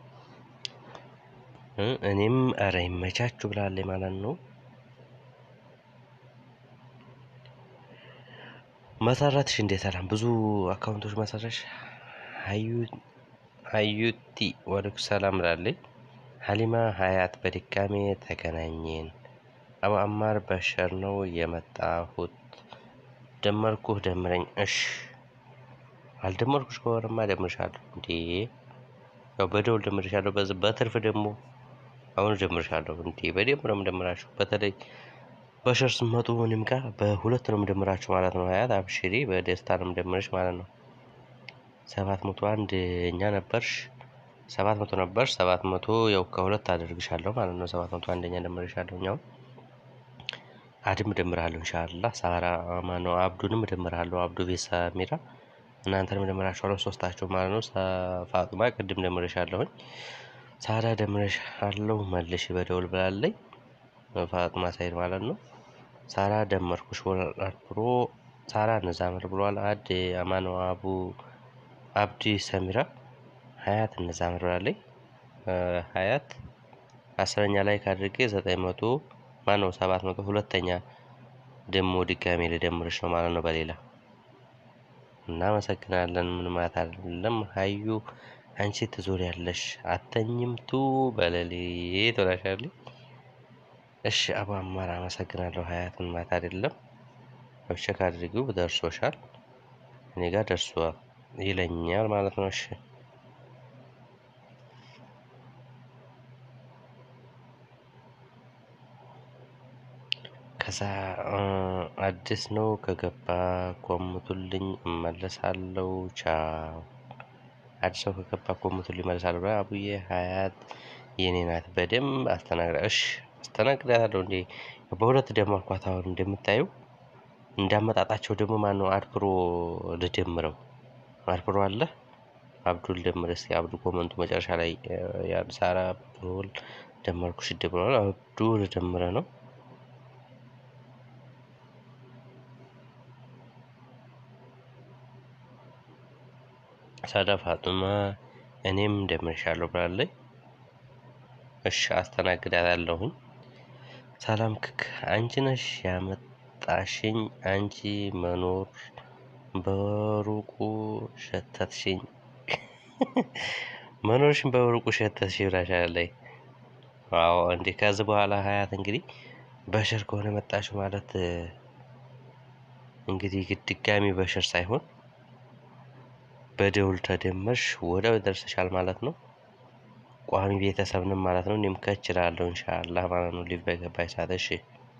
እኔም አረ ይመቻችሁ ብላለኝ ማለት ነው። መሰረትሽ እንዴ ሰላም ብዙ አካውንቶች መሰረሽ ሀዩቲ ወአለይኩም ሰላም ብላለኝ። ሀሊማ ሀያት በድጋሜ ተገናኘን። አቡ አማር በሸር ነው የመጣሁት ደመርኩህ ደምረኝ። እሽ አልደመርኩሽ ከሆነማ ደምርሻለሁ። እንዴ ያው በደውል ደምርሻለሁ። በትርፍ ደግሞ አሁን ደምርሻለሁ። እንዴ በደንብ ነው የምደምራችሁ። በተለይ በሸር ስትመጡ እኔም ጋር በሁለት ነው የምደምራችሁ ማለት ነው። ሀያት አብሽሪ፣ በደስታ ነው የምደምርሽ ማለት ነው። ሰባት መቶ አንድ እኛ ነበርሽ፣ ሰባት መቶ ነበርሽ። ሰባት መቶ ያው ከሁለት አደርግሻለሁ ማለት ነው። ሰባት መቶ አንደኛ ደምርሻለሁ እኛውን አድም እደምርሃለሁ ኢንሻአላህ። ሳራ ማነው አብዱንም እደምርሃለሁ። አብዱ ቤት ሰሚራ እናንተንም እደምራችኋለሁ ሶስታችሁ ማለት ነው። ፋጡማ ቅድም ደምሬሻለሁኝ። ሳራ ደምሬሻለሁ መልሽ በደውል ብላለኝ። ፋጡማ ሳይድ ማለት ነው። ሳራ ደመርኩሽ ብሎ ሳራ እንዛምር ብሏል። አድ አማኖ አቡ አብዲ ሰሚራ ሀያት እንዛምር ብላለኝ። ሀያት አስረኛ ላይ ካድርጌ ዘጠኝ መቶ ማነው ሰባት መቶ ሁለተኛ ደግሞ ድጋሜ ልደምርሽ ነው ማለት ነው። በሌላ እናመሰግናለን። ምን ማለት አይደለም። ሀዩ አንቺ ትዞሪያለሽ አተኝም ቱ በሌሊት ትወላሻለች። እሺ አቡ አማር አመሰግናለሁ። ሀያትን ማለት አይደለም። ቼክ አድርጊው ደርሶሻል። እኔ ጋር ደርሷል ይለኛል ማለት ነው። እሺ ከዛ አዲስ ነው ከገባ ኮምቱልኝ እመለሳለሁ። ቻው አዲስ ሰው ከገባ ኮምቱልኝ እመለሳለሁ። አቡዬ ሀያት የኔ ናት በደንብ አስተናግዳ። እሺ አስተናግዳታለሁ እንዴ በሁለት ደመርኳት። አሁን እንደምታዩ እንዳመጣጣቸው ደግሞ ማነው አድፕሮ ልደምረው አድፕሮ አለ አብዱል ደምር እስኪ አብዱ ኮመንቱ መጨረሻ ላይ ያን ሳራ አብዱል ደመርኩሽ ብለዋል። አብዱ ልደምረ ነው ሳዳ ፋጡማ እኔም ደምርሻለሁ ብላለች። እሺ አስተናግዳታለሁኝ። ሰላም ክክ አንቺ ነሽ ያመጣሽኝ አንቺ መኖር በሩቁ ሸተትሽኝ መኖርሽን በሩቁ ሸተትሽ ብላሻለች። አዎ እንዴ ከዚህ በኋላ ሀያት እንግዲህ በሽር ከሆነ መጣሽ ማለት እንግዲህ ድጋሚ በሽር ሳይሆን በደውል ተደመርሽ ወዲያው ይደርስሻል ማለት ነው። ቋሚ ቤተሰብንም ማለት ነው። እኔም ከች እላለሁ ኢንሻአላህ ማለት ነው። ሊቭ በገባች ሰዓት እሺ።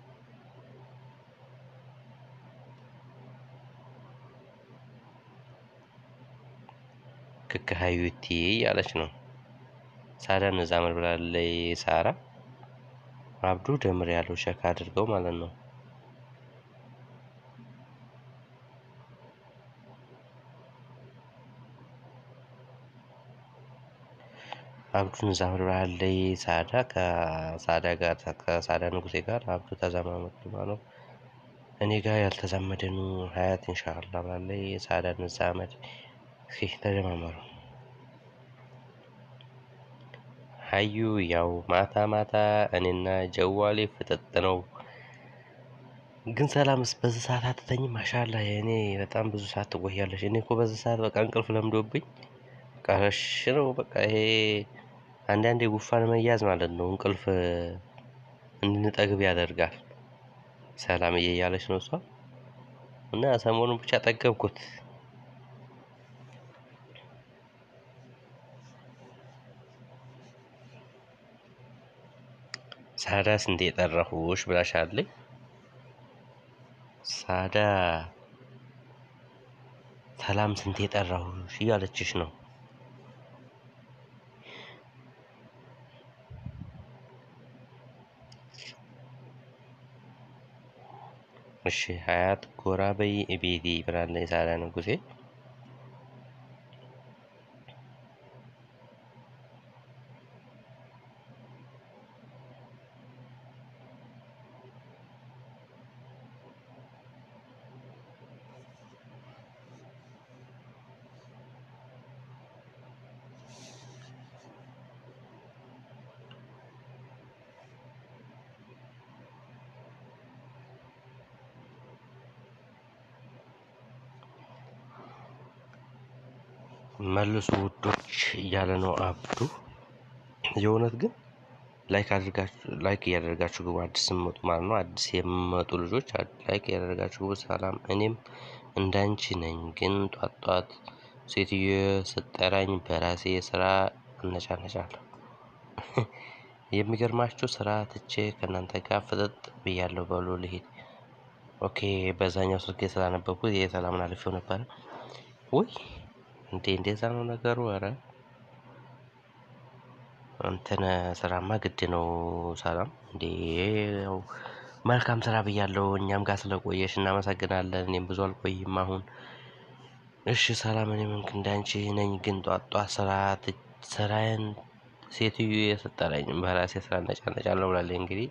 ክክ ሀዩቲ እያለች ነው። ሳዳ እነዛ ምን ብላለች? ሳራ አብዱ ደምር ያለው ሸክ አድርገው ማለት ነው። አብዱን ዛምር ብላለች። ሳዳ ከሳዳ ጋር ከሳዳ ንጉሴ ጋር አብዱ ተዘማመዱ ማለት እኔ ጋር ያልተዛመደኑ ሀያት ኢንሻአላ ብላለች። ሳዳ እንዛመድ እስኪ ተደማመሩ። ሀዩ ያው ማታ ማታ እኔና ጀዋሌ ፍጥጥ ነው። ግን ሰላምስ በዚህ ሰዓት አትተኝም? ማሻላ እኔ በጣም ብዙ ሰዓት ትቆያለሽ። እኔ እኮ በዚህ ሰዓት በቃ እንቅልፍ ለምዶብኝ ቀረሽ ነው በቃ ይሄ አንዳንዴ ጉፋን መያዝ ማለት ነው። እንቅልፍ እንድንጠግብ ያደርጋል። ሰላምዬ እያለች ነው እሷ እና ሰሞኑን ብቻ ጠገብኩት። ሳዳ ስንቴ ጠራሁሽ ብላሻለች። ሳዳ ሰላም ስንቴ ጠራሁሽ እያለችሽ ነው። እሺ ሀያት ጎራ በይ ቤቴ ብላለች ሳዳ ንጉሴ። መልሱ ውዶች እያለ ነው አብዱ። የእውነት ግን ላይክ አድርጋችሁ ላይክ እያደረጋችሁ ግቡ። አዲስ የምመጡ ማለት ነው። አዲስ የምመጡ ልጆች ላይክ እያደረጋችሁ ግቡ። ሰላም እኔም እንዳንቺ ነኝ፣ ግን ጧት ጧት ሴትዮ ስጠራኝ በራሴ ስራ እነጫነጫለሁ። የሚገርማችሁ ስራ ትቼ ከእናንተ ጋር ፍጥጥ ብያለሁ። በሉ ልሂድ። ኦኬ በዛኛው ስልክ ስላነበብኩት የሰላምን አልፌው ነበረ። ውይ እንዴ እንደዛ ነው ነገሩ። ኧረ እንትን ስራማ ግድ ነው። ሰላም እንዴ ያው መልካም ስራ ብያለሁ። እኛም ጋር ስለቆየሽ እናመሰግናለን። እኔም ብዙ አልቆይም አሁን። እሺ ሰላም እኔም እንዳንቺ ነኝ፣ ግን ጧት ጧት ስራ ስራዬን ሴትዮ የሰጠረኝ በራሴ ስራ እነጫነጫለሁ ብላለች። እንግዲህ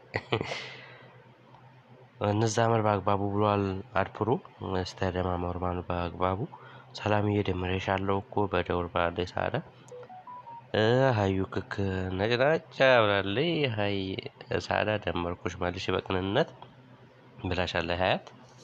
እንዛመር በአግባቡ ብሏል አድፕሮ ስተደማመሩ ማኑ በአግባቡ ሰላምዬ ደምሬሻለሁ እኮ በደውል ብላለች ሳዳ። ሀዩ ክክ ነጭናጫ ብላለች። ሀይ ሳዳ ደመርኩሽ መልሽ በቅንነት ብላሻለች ሀያት።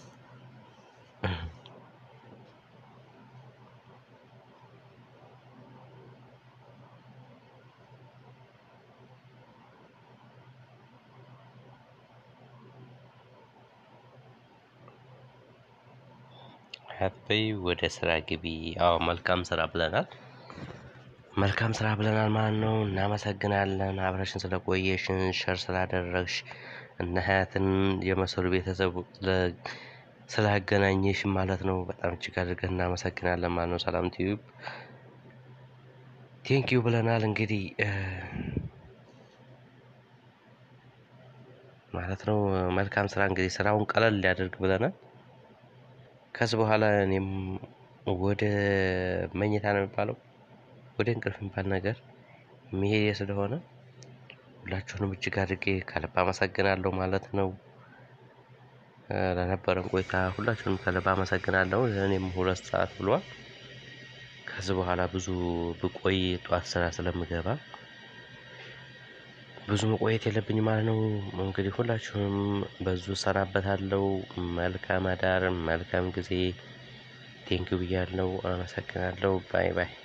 ሀያት በይ ወደ ስራ ግቢ። አዎ መልካም ስራ ብለናል። መልካም ስራ ብለናል ማለት ነው። እናመሰግናለን አብረሽን ስለቆየሽን ሸር ስላደረግሽ እነ ሀያትን የመሰሉ ቤተሰብ ስላገናኘሽ ማለት ነው። በጣም እጅግ አድርገን እናመሰግናለን ማለት ነው። ሰላም ቲዩብ ቴንኪዩ ብለናል። እንግዲህ ማለት ነው። መልካም ስራ እንግዲህ ስራውን ቀለል ሊያደርግ ብለናል። ከዚህ በኋላ እኔም ወደ መኝታ ነው የሚባለው ወደ እንቅልፍ የሚባል ነገር መሄድ ስለሆነ ሁላችሁንም እጅግ አድርጌ ከልብ አመሰግናለሁ ማለት ነው። ለነበረን ቆይታ ሁላችሁንም ከልብ አመሰግናለሁ። እኔም ሁለት ሰዓት ብሏል። ከዚህ በኋላ ብዙ ብቆይ ጠዋት ስራ ስለምገባ ብዙ መቆየት የለብኝም ማለት ነው። እንግዲህ ሁላችሁም በዙ እሰናበታለሁ። መልካም አዳር፣ መልካም ጊዜ። ቴንኪው ብያለሁ። አመሰግናለሁ። ባይ ባይ